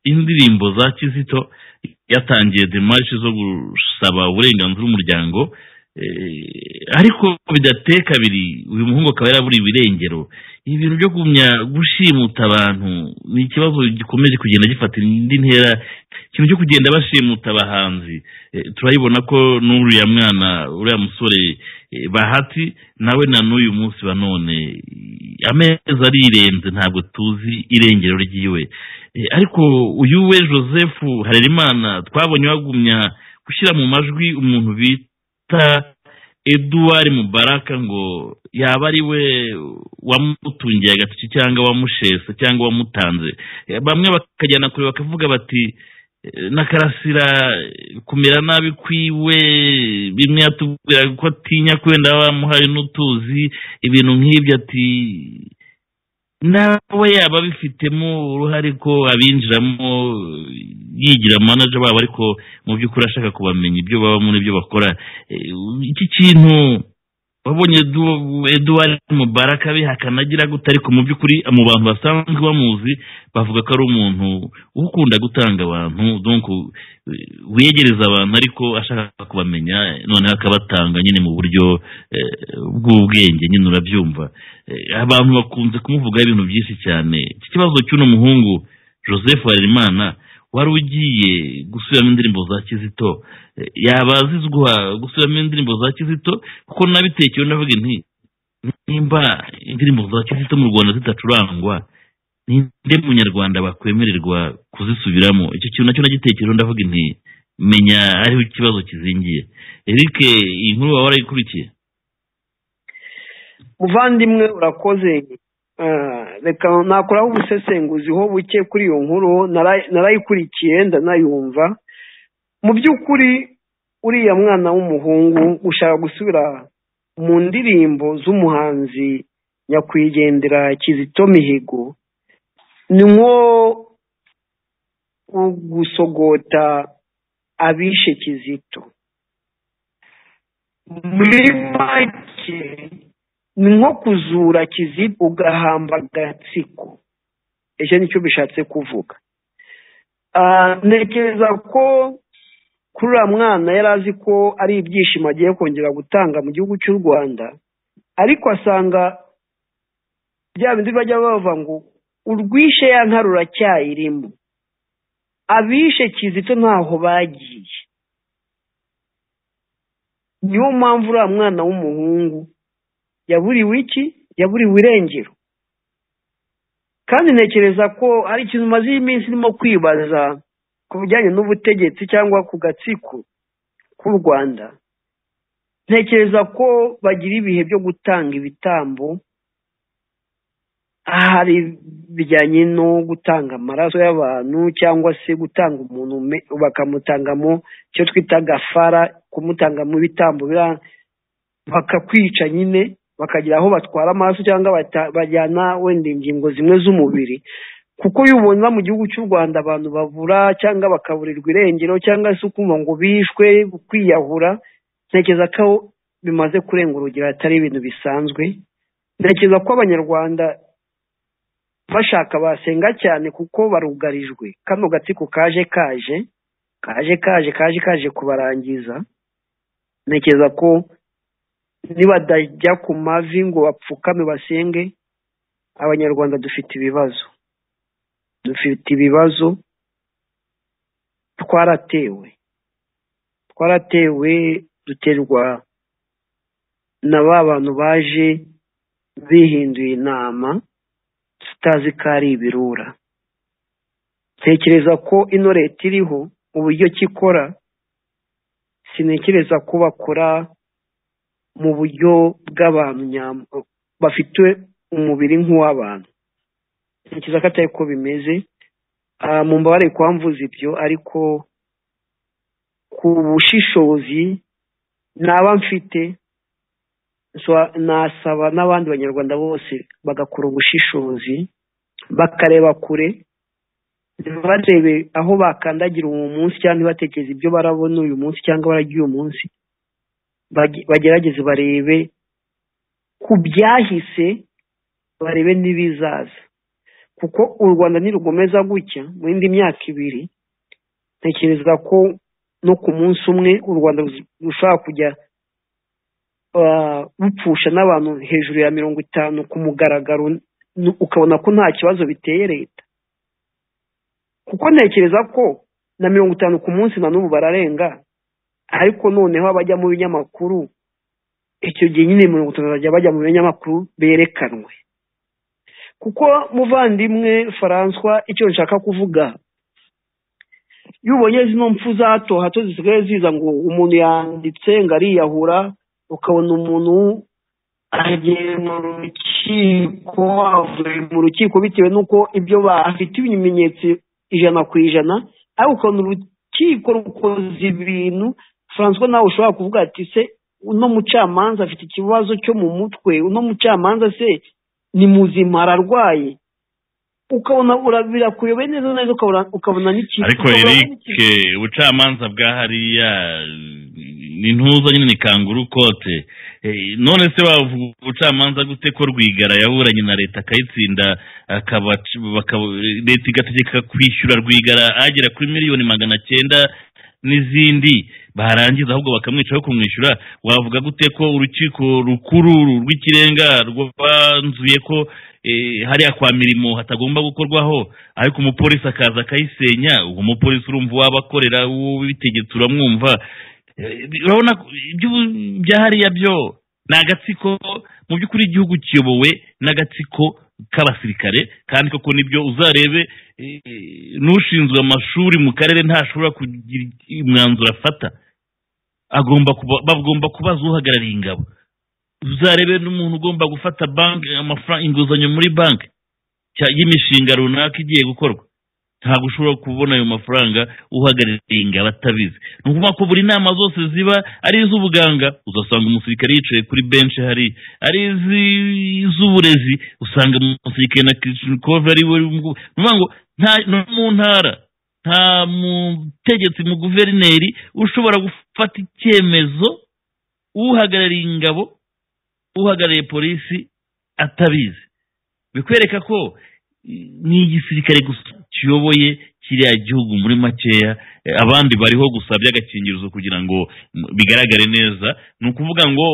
indirimbo za kizito yatangiye demarishe zo gusaba uburenganzira umuryango eh, ariko bidateye kabiri uyu muhungu akaba yaraburiwe irengero ibi bintu byo kugumya gushimuta abantu ni ikibazo gikomeje kugenda gifata indi ntera ikintu cyo kugenda bashimuta abahanzi Eh, turabibona ko n'uriya mwana uriya musore eh, bahati nawe na n'uyu munsi wa none eh, amezi arirenze ntabwo tuzi irengero ry'iwe Eh, ariko uyu we joseph harerimana twabonye wagumya gushyira mu majwi umuntu bita eduwari mubaraka ngo yaba ari we wamutungiye agatoki cyangwa wamushese cyangwa wamutanze Eh, bamwe bakajyana kure bakavuga bati na karasira kumera nabi kwiwe bimwe yatubwira ko atinya kwenda bamuhaye n'utuzi ibintu nk'ibyo ati nawe yaba abifitemo uruhare ko abinjiramo yigira manager babo ariko mu by'ukuri ashaka kubamenya ibyo babamo n'ibyo bakora Eh, iki kintu wabonye Edu- eduwari mubaraka bihakana agira gute ariko mu by'ukuri mu bantu basanzwe bamuzi bavuga ko ari umuntu ukunda gutanga abantu donc eh, wegereza abantu ariko ashaka kubamenya noneho akabatanga nyine mu buryo eh, bw'ubwenge nyine urabyumva Eh, abantu bakunze kumuvugaho ibintu byinshi cyane iki kibazo cy'uno muhungu joseph harerimana wari ugiye gusubiramo indirimbo za kizito Eh, yaba azizwa gusubiramo indirimbo za kizito kuko nabitekewe ndavuga nti nimba indirimbo za kizito mu rwanda zitacurangwa ninde munyarwanda bakwemererwa kuzisubiramo icyo kintu nacyo nagitekereho ndavuga nti menya ariho ikibazo kizingiye eric iyi nkuru waba warayikurikiye muvandimwe urakoze Eh, reka nakuraho ubusesenguzi ho buke kuri iyo nkuru nara- narayikurikiye ndanayumva mu by'ukuri uriya mwana w'umuhungu ushaka gusubira mu ndirimbo z'umuhanzi nyakwigendera kizito mihigo ni nko gusogota abishe kizito muri make ni nko kuzura kiziba ugahamba agatsiko icyo nicyo bishatse kuvuga Ah, ntekereza ko kuri uriya mwana yari azi ko ari ibyishimo agiye kongera gutanga mu gihugu cy'u rwanda ariko asanga bya bindi bajya bavuga ngo urwishe ya nka ruracyayirimo abishe kizito ntaho bagiye niyo mpamvu uriya mwana w'umuhungu yaburiwe iki yaburiwe irengero kandi ntekereza ko hari ikintu umaze iminsi irimo kwibaza ku bijyanye n'ubutegetsi cyangwa ku gatsiko k'u rwanda ntekereza ko bagira ibihe byo gutanga ibitambo hari bijyanye no gutanga amaraso y'abantu cyangwa se gutanga umuntu ume- bakamutangamo icyo twita gafara kumutangamo ibitambo bira- bakakwica nyine bakagira aho batwara amaraso cyangga bata- bajyana wenda ingingo zimwe z'umubiri kuko iyo ubona mu gihugu cy'u rwanda abantu babura cyangwa bakaburirwa irengero cyangwa se ukumva ngo bishwe kwiyahura ntekereza ko bimaze kurenga urugero atari ibintu bisanzwe ntekereza ko abanyarwanda bashaka basenga cyane kuko barugarijwe kano gatsiko kaje kaje kaje kaje kaje kaje kubarangiza ntekereza ko nibadajya ku mavi ngo bapfukame basenge abanyarwanda dufite ibibazo dufite ibibazo twaratewe twaratewe duterwa na ba bantu baje bihinduye inama tutazi ko ari ibirura ntekereza ko ino leta iriho mu buryo ki ikora sintekereza ko bakora mu buryo bw'abantu nyam- bafite umubiri nk'uw'abantu ntekereza ko atari ko bimeze Ah, mu mbabare kuhamvuza ibyo ariko ku bushishozi naba mfite so- nasaba n'abandi banyarwanda bose bagakora ubushishozi bakareba kure ntibarebe aho bakandagira uwo munsi cyangwa ntibatekereze ibyo barabona uyu munsi cyangwa bararya uyu munsi bage- bagerageze barebe ku byahise barebe n'ibizaza kuko u rwanda nirugomeza gutya mu yindi myaka ibiri ntekereza ko no ku munsi umwe u rwanda ruz- rushobora kujya ah, rupfusha n'abantu hejuru ya mirongo itanu ku mugaragaro n- ukabona ko nta kibazo biteye leta kuko ntekereza ko na mirongo itanu ku munsi na n'ubu bararenga ariko noneho abajya mu binyamakuru icyo gihe nyine mirongo itanu bajya bajya mu binyamakuru berekanwe kuko muvandimwe François icyo nshaka kuvuga iyo ubonye zino mpfu za hato hato zisigaye ziza ngo umuntu yanditse ngo ariyahura ukabona umuntu agiye mu rukiko avuye mu rukiko bitewe n'uko ibyo bafite ibimenyetso ijana ku ijana ariko ukabona urukiko rukoze ibintu François nawe ushobora kuvuga ati se uno mucamanza afite ikibazo cyo mu mutwe uno mucamanza se ni muzima ararwaye ukabona ura- birakuyobeye neza neza ukabona ukabona n'ikintu ariko ukabona eric n'ikintu- ubucamanza bwa hariya ni ntuza nyine ni kanguru kote Eh, none se wavuga ubucamanza gute ko rwigara yaburanye na leta akayitsinda akaba bakaba- leta igategeka kwishyura rwigara agera kuri miliyoni magana cyenda n'izindi barangiza ahubwo bakamwicaho kumwishyura wavuga gute ko urukiko rukuru rw'ikirenga rwanzuye ko eh, hariya kwa mirimo hatagomba gukorwaho ariko umupolisi akaza akayisenya uwo mupolisi urumva uwaba akorera uwitegetse uramwumva Eh, urabona ko ibyo- bya hariya byo ni agatsiko mu by'ukuri igihugu kiyobowe n'agatsiko k'abasirikare kandi koko nibyo uzarebe eh, n'ushinzwe amashuri mu karere ntashobora kugira umwanzuro afata agomba kuba- bagomba kubaza uhagarariye ingabo uzarebe n'umuntu ugomba gufata banki amafaranga inguzanyo muri banki cya- y'imishinga runaka igiye gukorwa ntabwo ushobora kubona ayo mafaranga uhagarariye ingabo atabizi ni ukuvuga ko buri nama zose ziba ari iz'ubuganga uzasanga umusirikare yicaye kuri benshi hari ari iz'i- iz'uburezi usanga umusirikare na kirishnikove ari we ngo nta- no mu ntara nta mutegetsi mu guverineri ushobora gufata icyemezo uhagarariye ingabo uhagarariye polisi atabizi bikwereka ko i- ni igisirikare gusa kiyoboye kiriya gihugu muri makeya eh, abandi bariho gusa by'agakingirizo kugira ngo mm, bigaragare neza ni ukuvuga ngo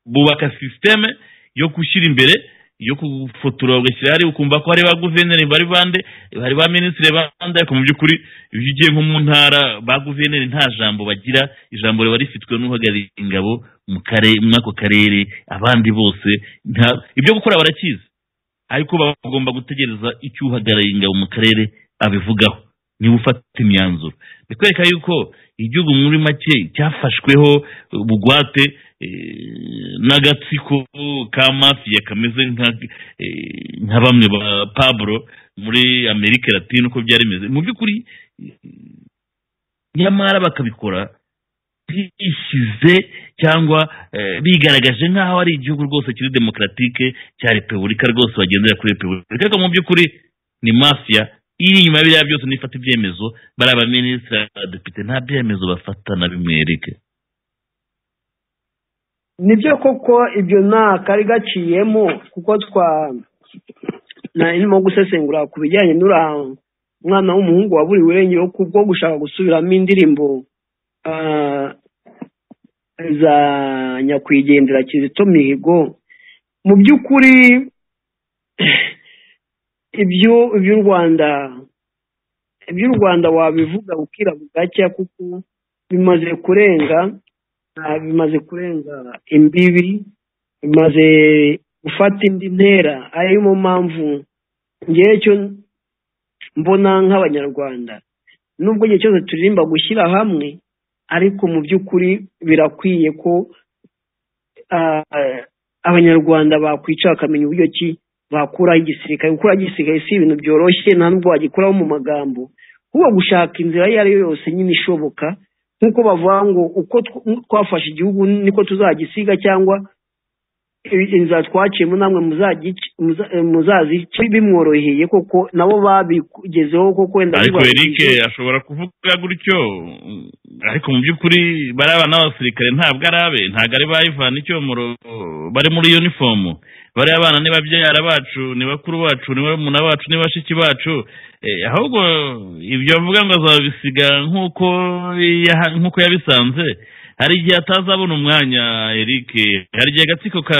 bubaka sisiteme yo gushyira imbere yo gufotora ugashyira hariya ukumva ko hari ba guverineri bari bande hari ba minisitiri bande ariko mu by'ukuri iyo ugiye nko mu ntara ba guverineri nta jambo bagira ijambo riba rifitwe n'uhagarariye ingabo mu kare- muri ako karere abandi bose nta- ibyo gukora barakizi ariko baba bagomba gutegereza icyo uhagarariye ingabo mu karere abivugaho niba ufata imyanzuro bikwereka yuko igihugu muri make cyafashweho bugwate eh, n'agatsiko ka mafiya kameze nka- eh, nka bamwe ba pablo muri amerika latine uko byari bimeze mu by'ukuri eh, nyamara bakabikora bishyize cyangwa eh, bigaragaje nk'aho ari igihugu rwose kiri demokaratike cya repubulika rwose bagendera kuri repubulika ariko mu by'ukuri ni mafiya iri inyuma ya biriya byose nifata ibyemezo bari abaminisitiri abadepite nta byemezo bafata na bimwe erike nibyo koko ibyo nta kari gaciyemo kuko twa narimo gusesengura ku bijyanye n'uriya mwana w'umuhungu waburiwe irengero kubwo gushaka gusubiramo indirimbo ah, za nyakwigendera kizito mihigo mu by'ukuri ibyo ibyo u rwanda ibyo u rwanda wabivuga bukira bugacya kuko bimaze kurenga Ah, bimaze kurenga imbibi bimaze gufata indi ntera ariyo mu mpamvu ngewe cyo mbona nk'abanyarwanda nubwo igihe cyose turirimba gushyira hamwe ariko mu by'ukuri birakwiye ko ah, abanyarwanda bakwicara bakamenya uburyo ki bakuraho igisirikare gukuraho igisirikare si ibintu byoroshye nta nubwo wagikuraho mu magambo kuba gushaka inzira iyo ari yo yose nyine ishoboka nk'uko bavuga ngo uko tw- twafashe igihugu niko tuzagisiga cyangwa i- inzira twaciyemo namwe muzagic- muza- eh, muzazica bimworoheye koko nabo babigezeho koko wenda ariko bibaye erike byiza. ashobora kuvuga gutyo ariko mu by'ukuri bari abana b'abasirikare ntabwo ari abe ntabwo ari ba ivana icyomoro bari muri yunifomu bari abana ni babyara bacu ni bakuru bacu ni barumuna bacu ni bashiki bacu Eh, ahubwo ibyo avuga ngo azabisiga nk'uko yaha- nk'uko yabisanze hari igihe atazabona umwanya eric hari igihe agatsiko ka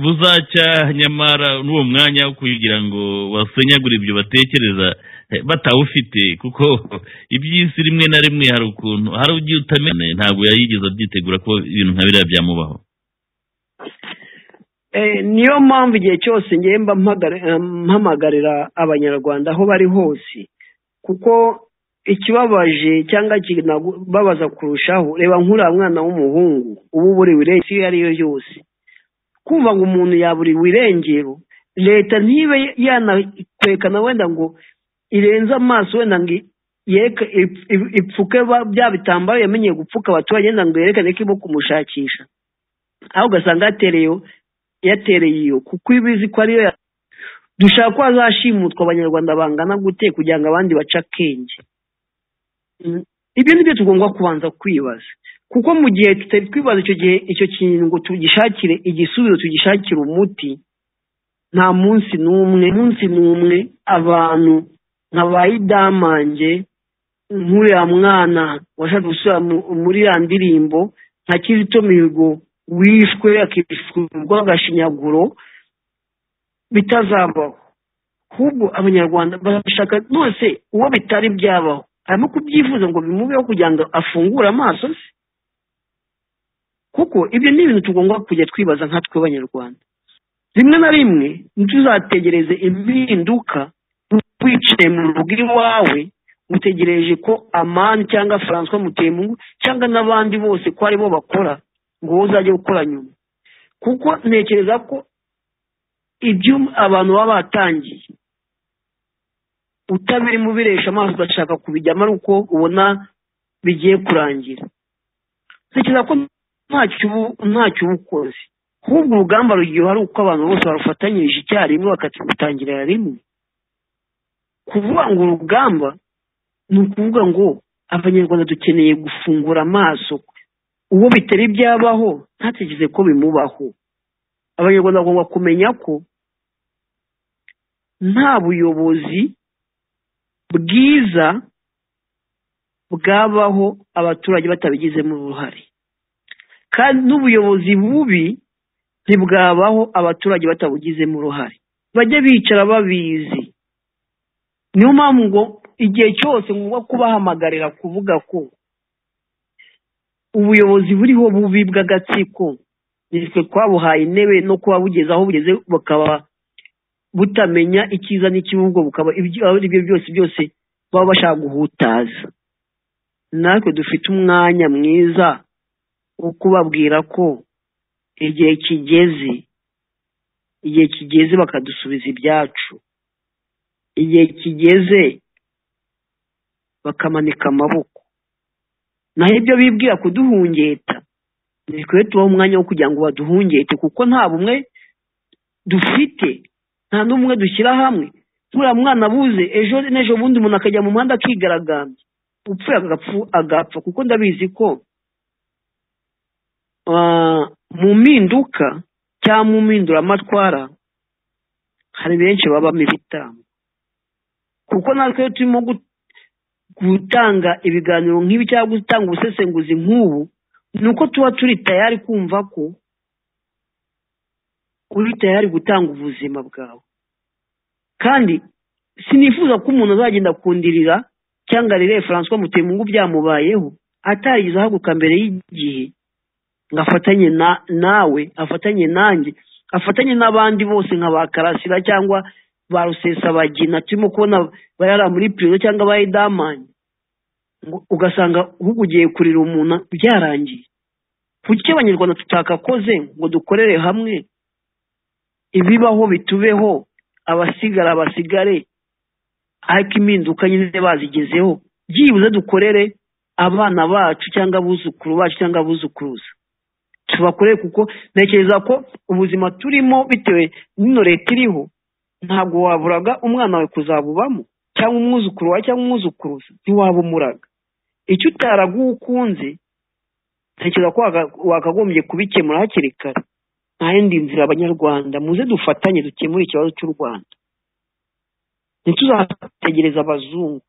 buzacya nyamara n'uwo mwanya wo kugira ngo wasenyagure ibyo batekereza eh, batawufite kuko iby'isi rimwe na rimwe hari ukuntu hari ugiye utamenya ntabwo yayigeze abyitegura ko ibintu nka biriya byamubaho Eh, niyo mpamvu igihe cyose ngewe mba mpagare- eh, mpamagarira abanyarwanda aho bari hose kuko ikibabaje cyangwa kinababaza kurushaho reba nk'uriya mwana w'umuhungu uba uburiwe irengero iyo ari yo yose kumva ngo umuntu yaburiwe irengero leta ntibe yanakwerekana wenda ngo irenze amaso wenda ngo i- yereke- ip- ip- ipfuke ba- bya bitambaro yamenyeye gupfuka abaturage wenda ngo yerekane ko irimo kumushakisha aho ugasanga yatereyeho yatereye iyo kuko iba izi ko ariyo ya- dushaka ko hazashimutwa abanyarwanda bangana gute kugira ngo abandi bace akenge Mm, ibyo ni byo tugomba kubanza kwibaza kuko mu gihe tutari twibaza icyo gihe icyo kintu ngo tugishakire igisubizo tugishakire umuti nta munsi n'umwe munsi n'umwe abantu nka ba idamange nk'uriya mwana washaka gusubira mu- muri ya ndirimbo nka kizito mihigo wishwe akishurwa agashinyaguro bitazabaho ahubwo abanyarwanda barashaka nose uwo bitari byabaho arimo kubyifuza ngo bimubeho kugira ngo afungure amaso se kuko ibyo ni ibintu tugomba kujya twibaza nka twe abanyarwanda rimwe na rimwe ntuzategereze impinduka wicaye mu rugo iwawe utegereje ko amani cyangwa francois mutemungu cyangwa n'abandi bose ko aribo bakora ngo wowe uzajye gukora nyuma kuko ntekereza ko ibyo abantu baba batangiye utabirimo ubiresha amaso ugashaka kubijyamo ari uko ubona bigiye kurangira ntekereza ko ntacyo ubu- ntacyo uba ukoze ahubwo urugamba rugiye hari uko abantu bose barufatanyirije icyarimwe bakarutangirira rimwe kuvuga ngo urugamba ni ukuvuga ngo abanyarwanda dukeneye gufungura amaso uwo bitari byabaho ntategereze ko bimubaho abanyarwanda bagomba kumenya ko nta buyobozi bwiza bwabaho abaturage batabigizemo uruhare kandi n'ubuyobozi bubi ntibwabaho abaturage batabugizemo uruhare bajye bicara babizi niyo mpamvu ngo igihe cyose ngomba kubahamagarira kuvuga ko ubuyobozi buriho bubi bw'agatsiko nitwe twabuhaye intebe no kuba bugeze aho bugeze bukaba butamenya icyiza n'ikibi ubwo bukaba ibyo aribyo byose byose baba bashaka guhutaza natwe dufite umwanya mwiza wo kubabwira ko igihe kigeze igihe kigeze bakadusubiza ibyacu igihe kigeze bakamanika amaboko naho ibyo bibwira kuduhungeta ntitwe tubaho umwanya wo kugira ngo baduhungete kuko nta bumwe dufite nta n'umwe dushyira hamwe turiya mwana abuze ejo n'ejo bundi umuntu akajya mu muhanda akigaragambya upfuye agapfa kuko ndabizi ko mu mpinduka cyangwa mu mpinduramatwara hari benshi babamo ibitambo kuko natwe turimo gutanga ibiganiro nk'ibi cyangwa gutanga ubusesenguzi nk'ubu ni uko tuba turi tayari kumva ko uri tayari gutanga ubuzima bwawe kandi sinifuza ko umuntu azagenda akundirira cyangwa arebe François Mutemungu byamubayeho atarigeze ahaguruka mbere y'igihe ngo afatanye nawe afatanye nanjye afatanye n'abandi bose nka ba karasira cyangwa ba rusesabagina turimo kubona bayara muri pirizo cyangwa ba edamani ugasanga ugiye kurira umuntu byarangiye kuki abanyarwanda tutakakoze ngo dukorere hamwe ibibaho bitubeho abasigara basigare ariko impinduka nyine bazigezeho byibuze dukorere abana bacu cyangwa abuzukuru bacu cyangwa abuzukuruza tubakorere kuko ntekereza ko ubuzima turimo bitewe n'ino leta iriho ntabwo waburaga umwana wawe kuzabubamo cyangwa umwuzukuru wawe cyangwa umwuzukuruza ntiwabumuraga icyo utaraga uwo ukunze ntekereza ko wakagombye kubikemura hakiri kare nta yindi nzira abanyarwanda muze dufatanye dukemure ikibazo cy'u rwanda ntituzategereza abazungu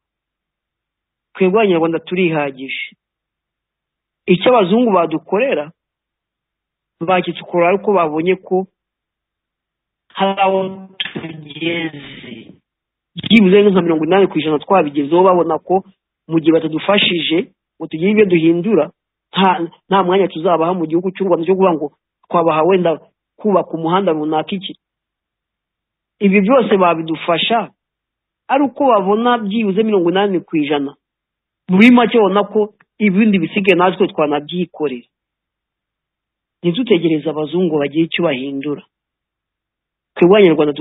twebwe abanyarwanda turihagije icyo abazungu badukorera bakitukorera ariko babonye ko hari aho tugeze byibuze nka mirongo inani ku ijana twabigezeho babona ko mu gihe batadufashije ngo tugire ibyo duhindura nta mwanya tuzabaha mu gihugu cy'u rwanda cyo kuvuga ngo twabaha wenda kubaka umuhanda runaka iki ibi byose babidufasha ari uko babona byibuze mirongo inani ku ijana muri make babona ko ibindi bisigaye natwe twanabyikorera ntitutegereze abazungu bagira icyo bahindura twebwe abanyarwanda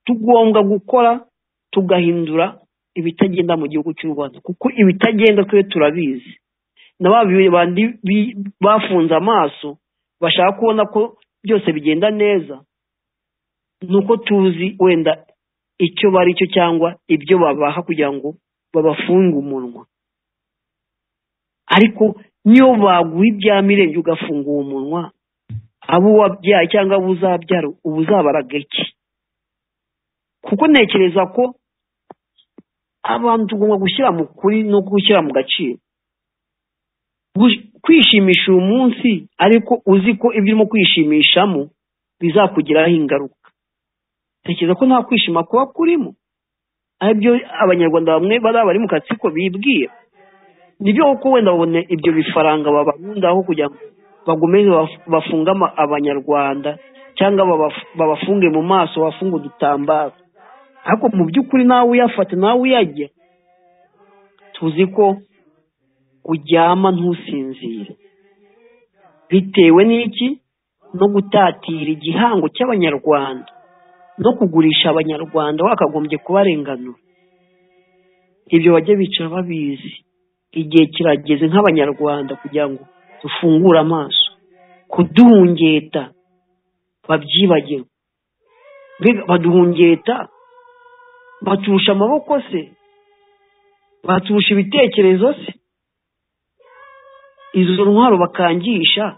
tugomba gukora tugahindura ibitagenda mu gihugu cy'u rwanda kuko ibitagenda twe turabizi na bandi bafunze amaso bashaka kubona ko byose bigenda neza ni uko tuzi wenda icyo bari cyo cyangwa ibyo babaha kugira ngo babafunge umunwa ariko niyo baguha ibya mirenge ugafunga uwo munwa abo wabyaye cyangwa abo uzabyara uba uzabaraga iki kuko ntekereza ko abantu tugomba gushyira mu kuri no gushyira mu gaciro kwishimisha uyu munsi ariko uzi ko ibyo urimo kwishimishamo bizakugiraho ingaruka ntekereza ko nta kwishima kuba kurimo aribyo abanyarwanda bamwe bariya bari mu katsiko bibwira nibyo kuko wenda babona ibyo bifaranga babarundaho kugira ngo bagomeze bafunge abanyarwanda cyangwa babafunge mu maso bafunge udutambaro ariko mu by'ukuri nawe uyafata nawe uyajya tuzi ko uryama ntusinzire bitewe n'iki no gutatira igihango cy'abanyarwanda no kugurisha abanyarwanda wakagombye kubarenganura ibyo bajya bicara babizi igihe kirageze nk'abanyarwanda kugira ngo dufungure amaso kuduhungeta babyibagirwe mbega baduhungeta baturusha amaboko se baturusha ibitekerezo se izo ntwaro bakangisha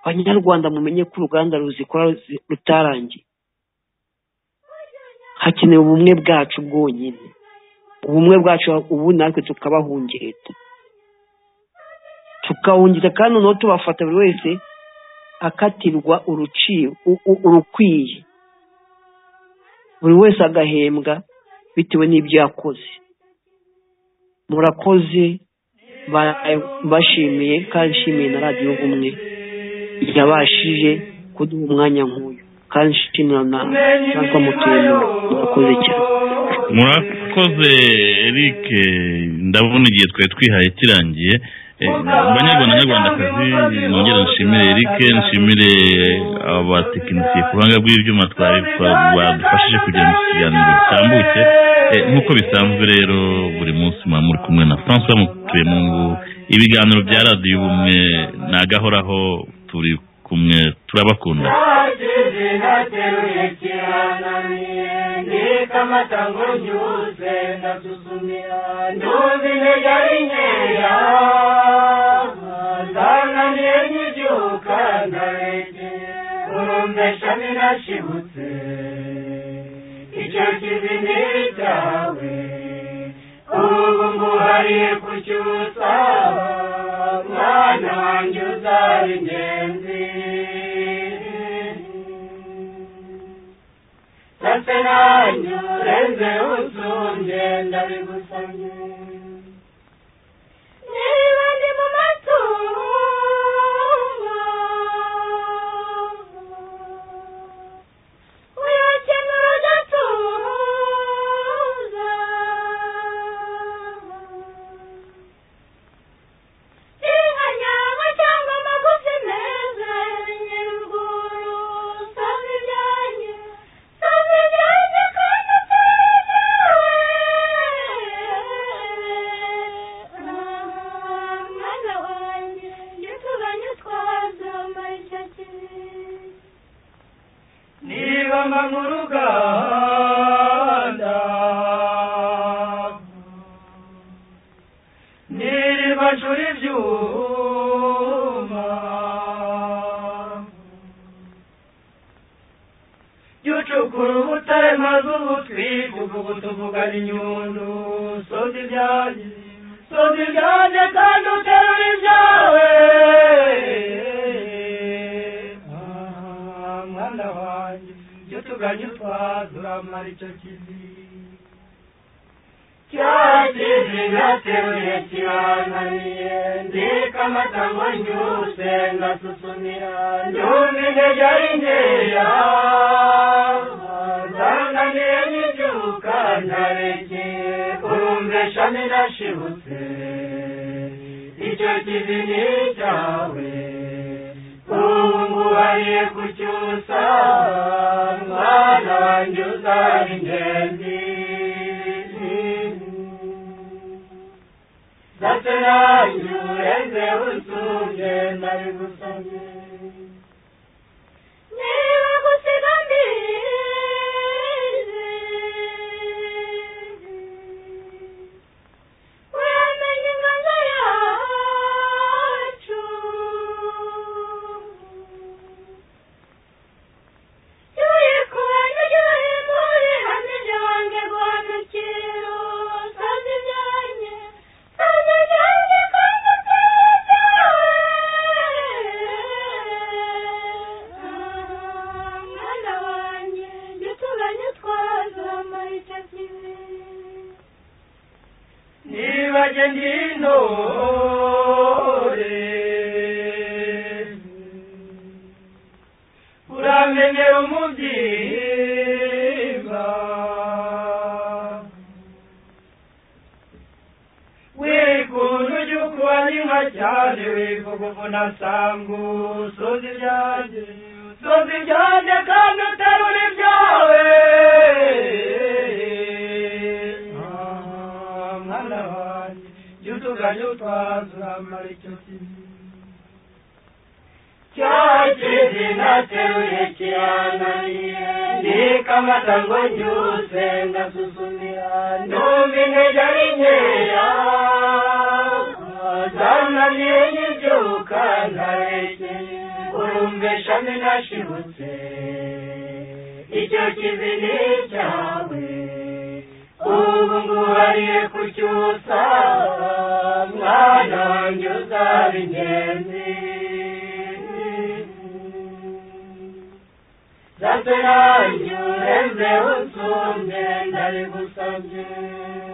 abanyarwanda mumenye ko uruganda ruzikora ruzi- rutarangiye hakenewe ubumwe bwacu bwonyine ubumwe bwacu ubu natwe tukabahungeta tukahungeta kandi noneho tubafata buri wese akatirwa uruci- u- u- urukwiye buri wese agahembwa bitewe n'ibyo yakoze murakoze ba- bashimiye kandi nshimiye na radiyo ubumwe yabashije kuduha umwanya nk'uyu kandi nshimira na natwe mutuyemo murakoze cyane murakoze eric ndabona igihe twari twihaye kirangiye Eh, banyarwanda nyarwandakazi nongera nshimire eric nshimire abatekinisiye ku buhanga bw'ibyuma twari twa- badufashije kugira ngo iki kiganiro gitambuke Eh, nk'uko bisanzwe rero buri munsi muba muri kumwe na francois mutuyemungu ibiganiro bya radiyo ubumwe ni agahoraho turi kumwe turabakunda Hakizi nateruye kiranamiye ndika amatango ryuze ndasuzumira nduzi intege ari nkeya zananiye nkibyuka ndaregeye urumvesha ninashibutse icyo kizi ntibitawe ubu nguhariye kucyusaba mwana wanjye uzaba ingenzi ndetse nanyu renze usunge ndabigusabye niba ndi mu matungo uyakenura ugatuza inka nyama cyangwa amagufi meza nyiri urwuri usanga ibyanjye usanga ibyanjye kandi utari mwana wanjye njye tuganye twazama icyo kintu niba mba mu ruganda niriba ncura ibyuma byucukura ubutare maze ubu twivuga ubu tuvugana inyundu sonda ibyanjye sonda ibyanjye kandi uterura ibyawe Ah, mwana wanjye ibyo tuganye utwaza uramara icyo kizi cya kizi nateruye kirananiye ndika amata ngo nyuse ndasuzumira ndumva intege ari nkeya zananiye n'ibyuka ndarekeye urumvesha ninashibutse icyo kizi ni icyawe ubu nguhariye kucyusa mwana wanjye uzaba ingenzi ndetse nanyu ureze usumbye nabigusabye niba gusiga mbizi uramenye inganzo yacu yuye ku bantu ry'abahindure hamwe ibyange guhanukira usanga ibyange usanga ibyange kandi utari ibyawe mwana wanjye jya utuganye twazamara icyo kibi niba ngenda intore uramenyera umubyimba wikunda ujye ukuba n'inka cyane wivuga uvunasangu usoza ibyanjye usoza ibyanjye kandi uterura ibyawe Ah, mwana wanjye jya utuganye utwaza uramara icyo kibi cya kizi nateruye kirananiye ndika amata ngo nyuse ndasuzumira ndumva intege ari nkeya zananiye n'ibyuka ntarekeye uru umbeshane nashibutse icyo kivi ni icyawe ubu nguhariye kucyusa mwana wanjye uzaba ingenzi Zateranye urembe unsumbe ndabigusabye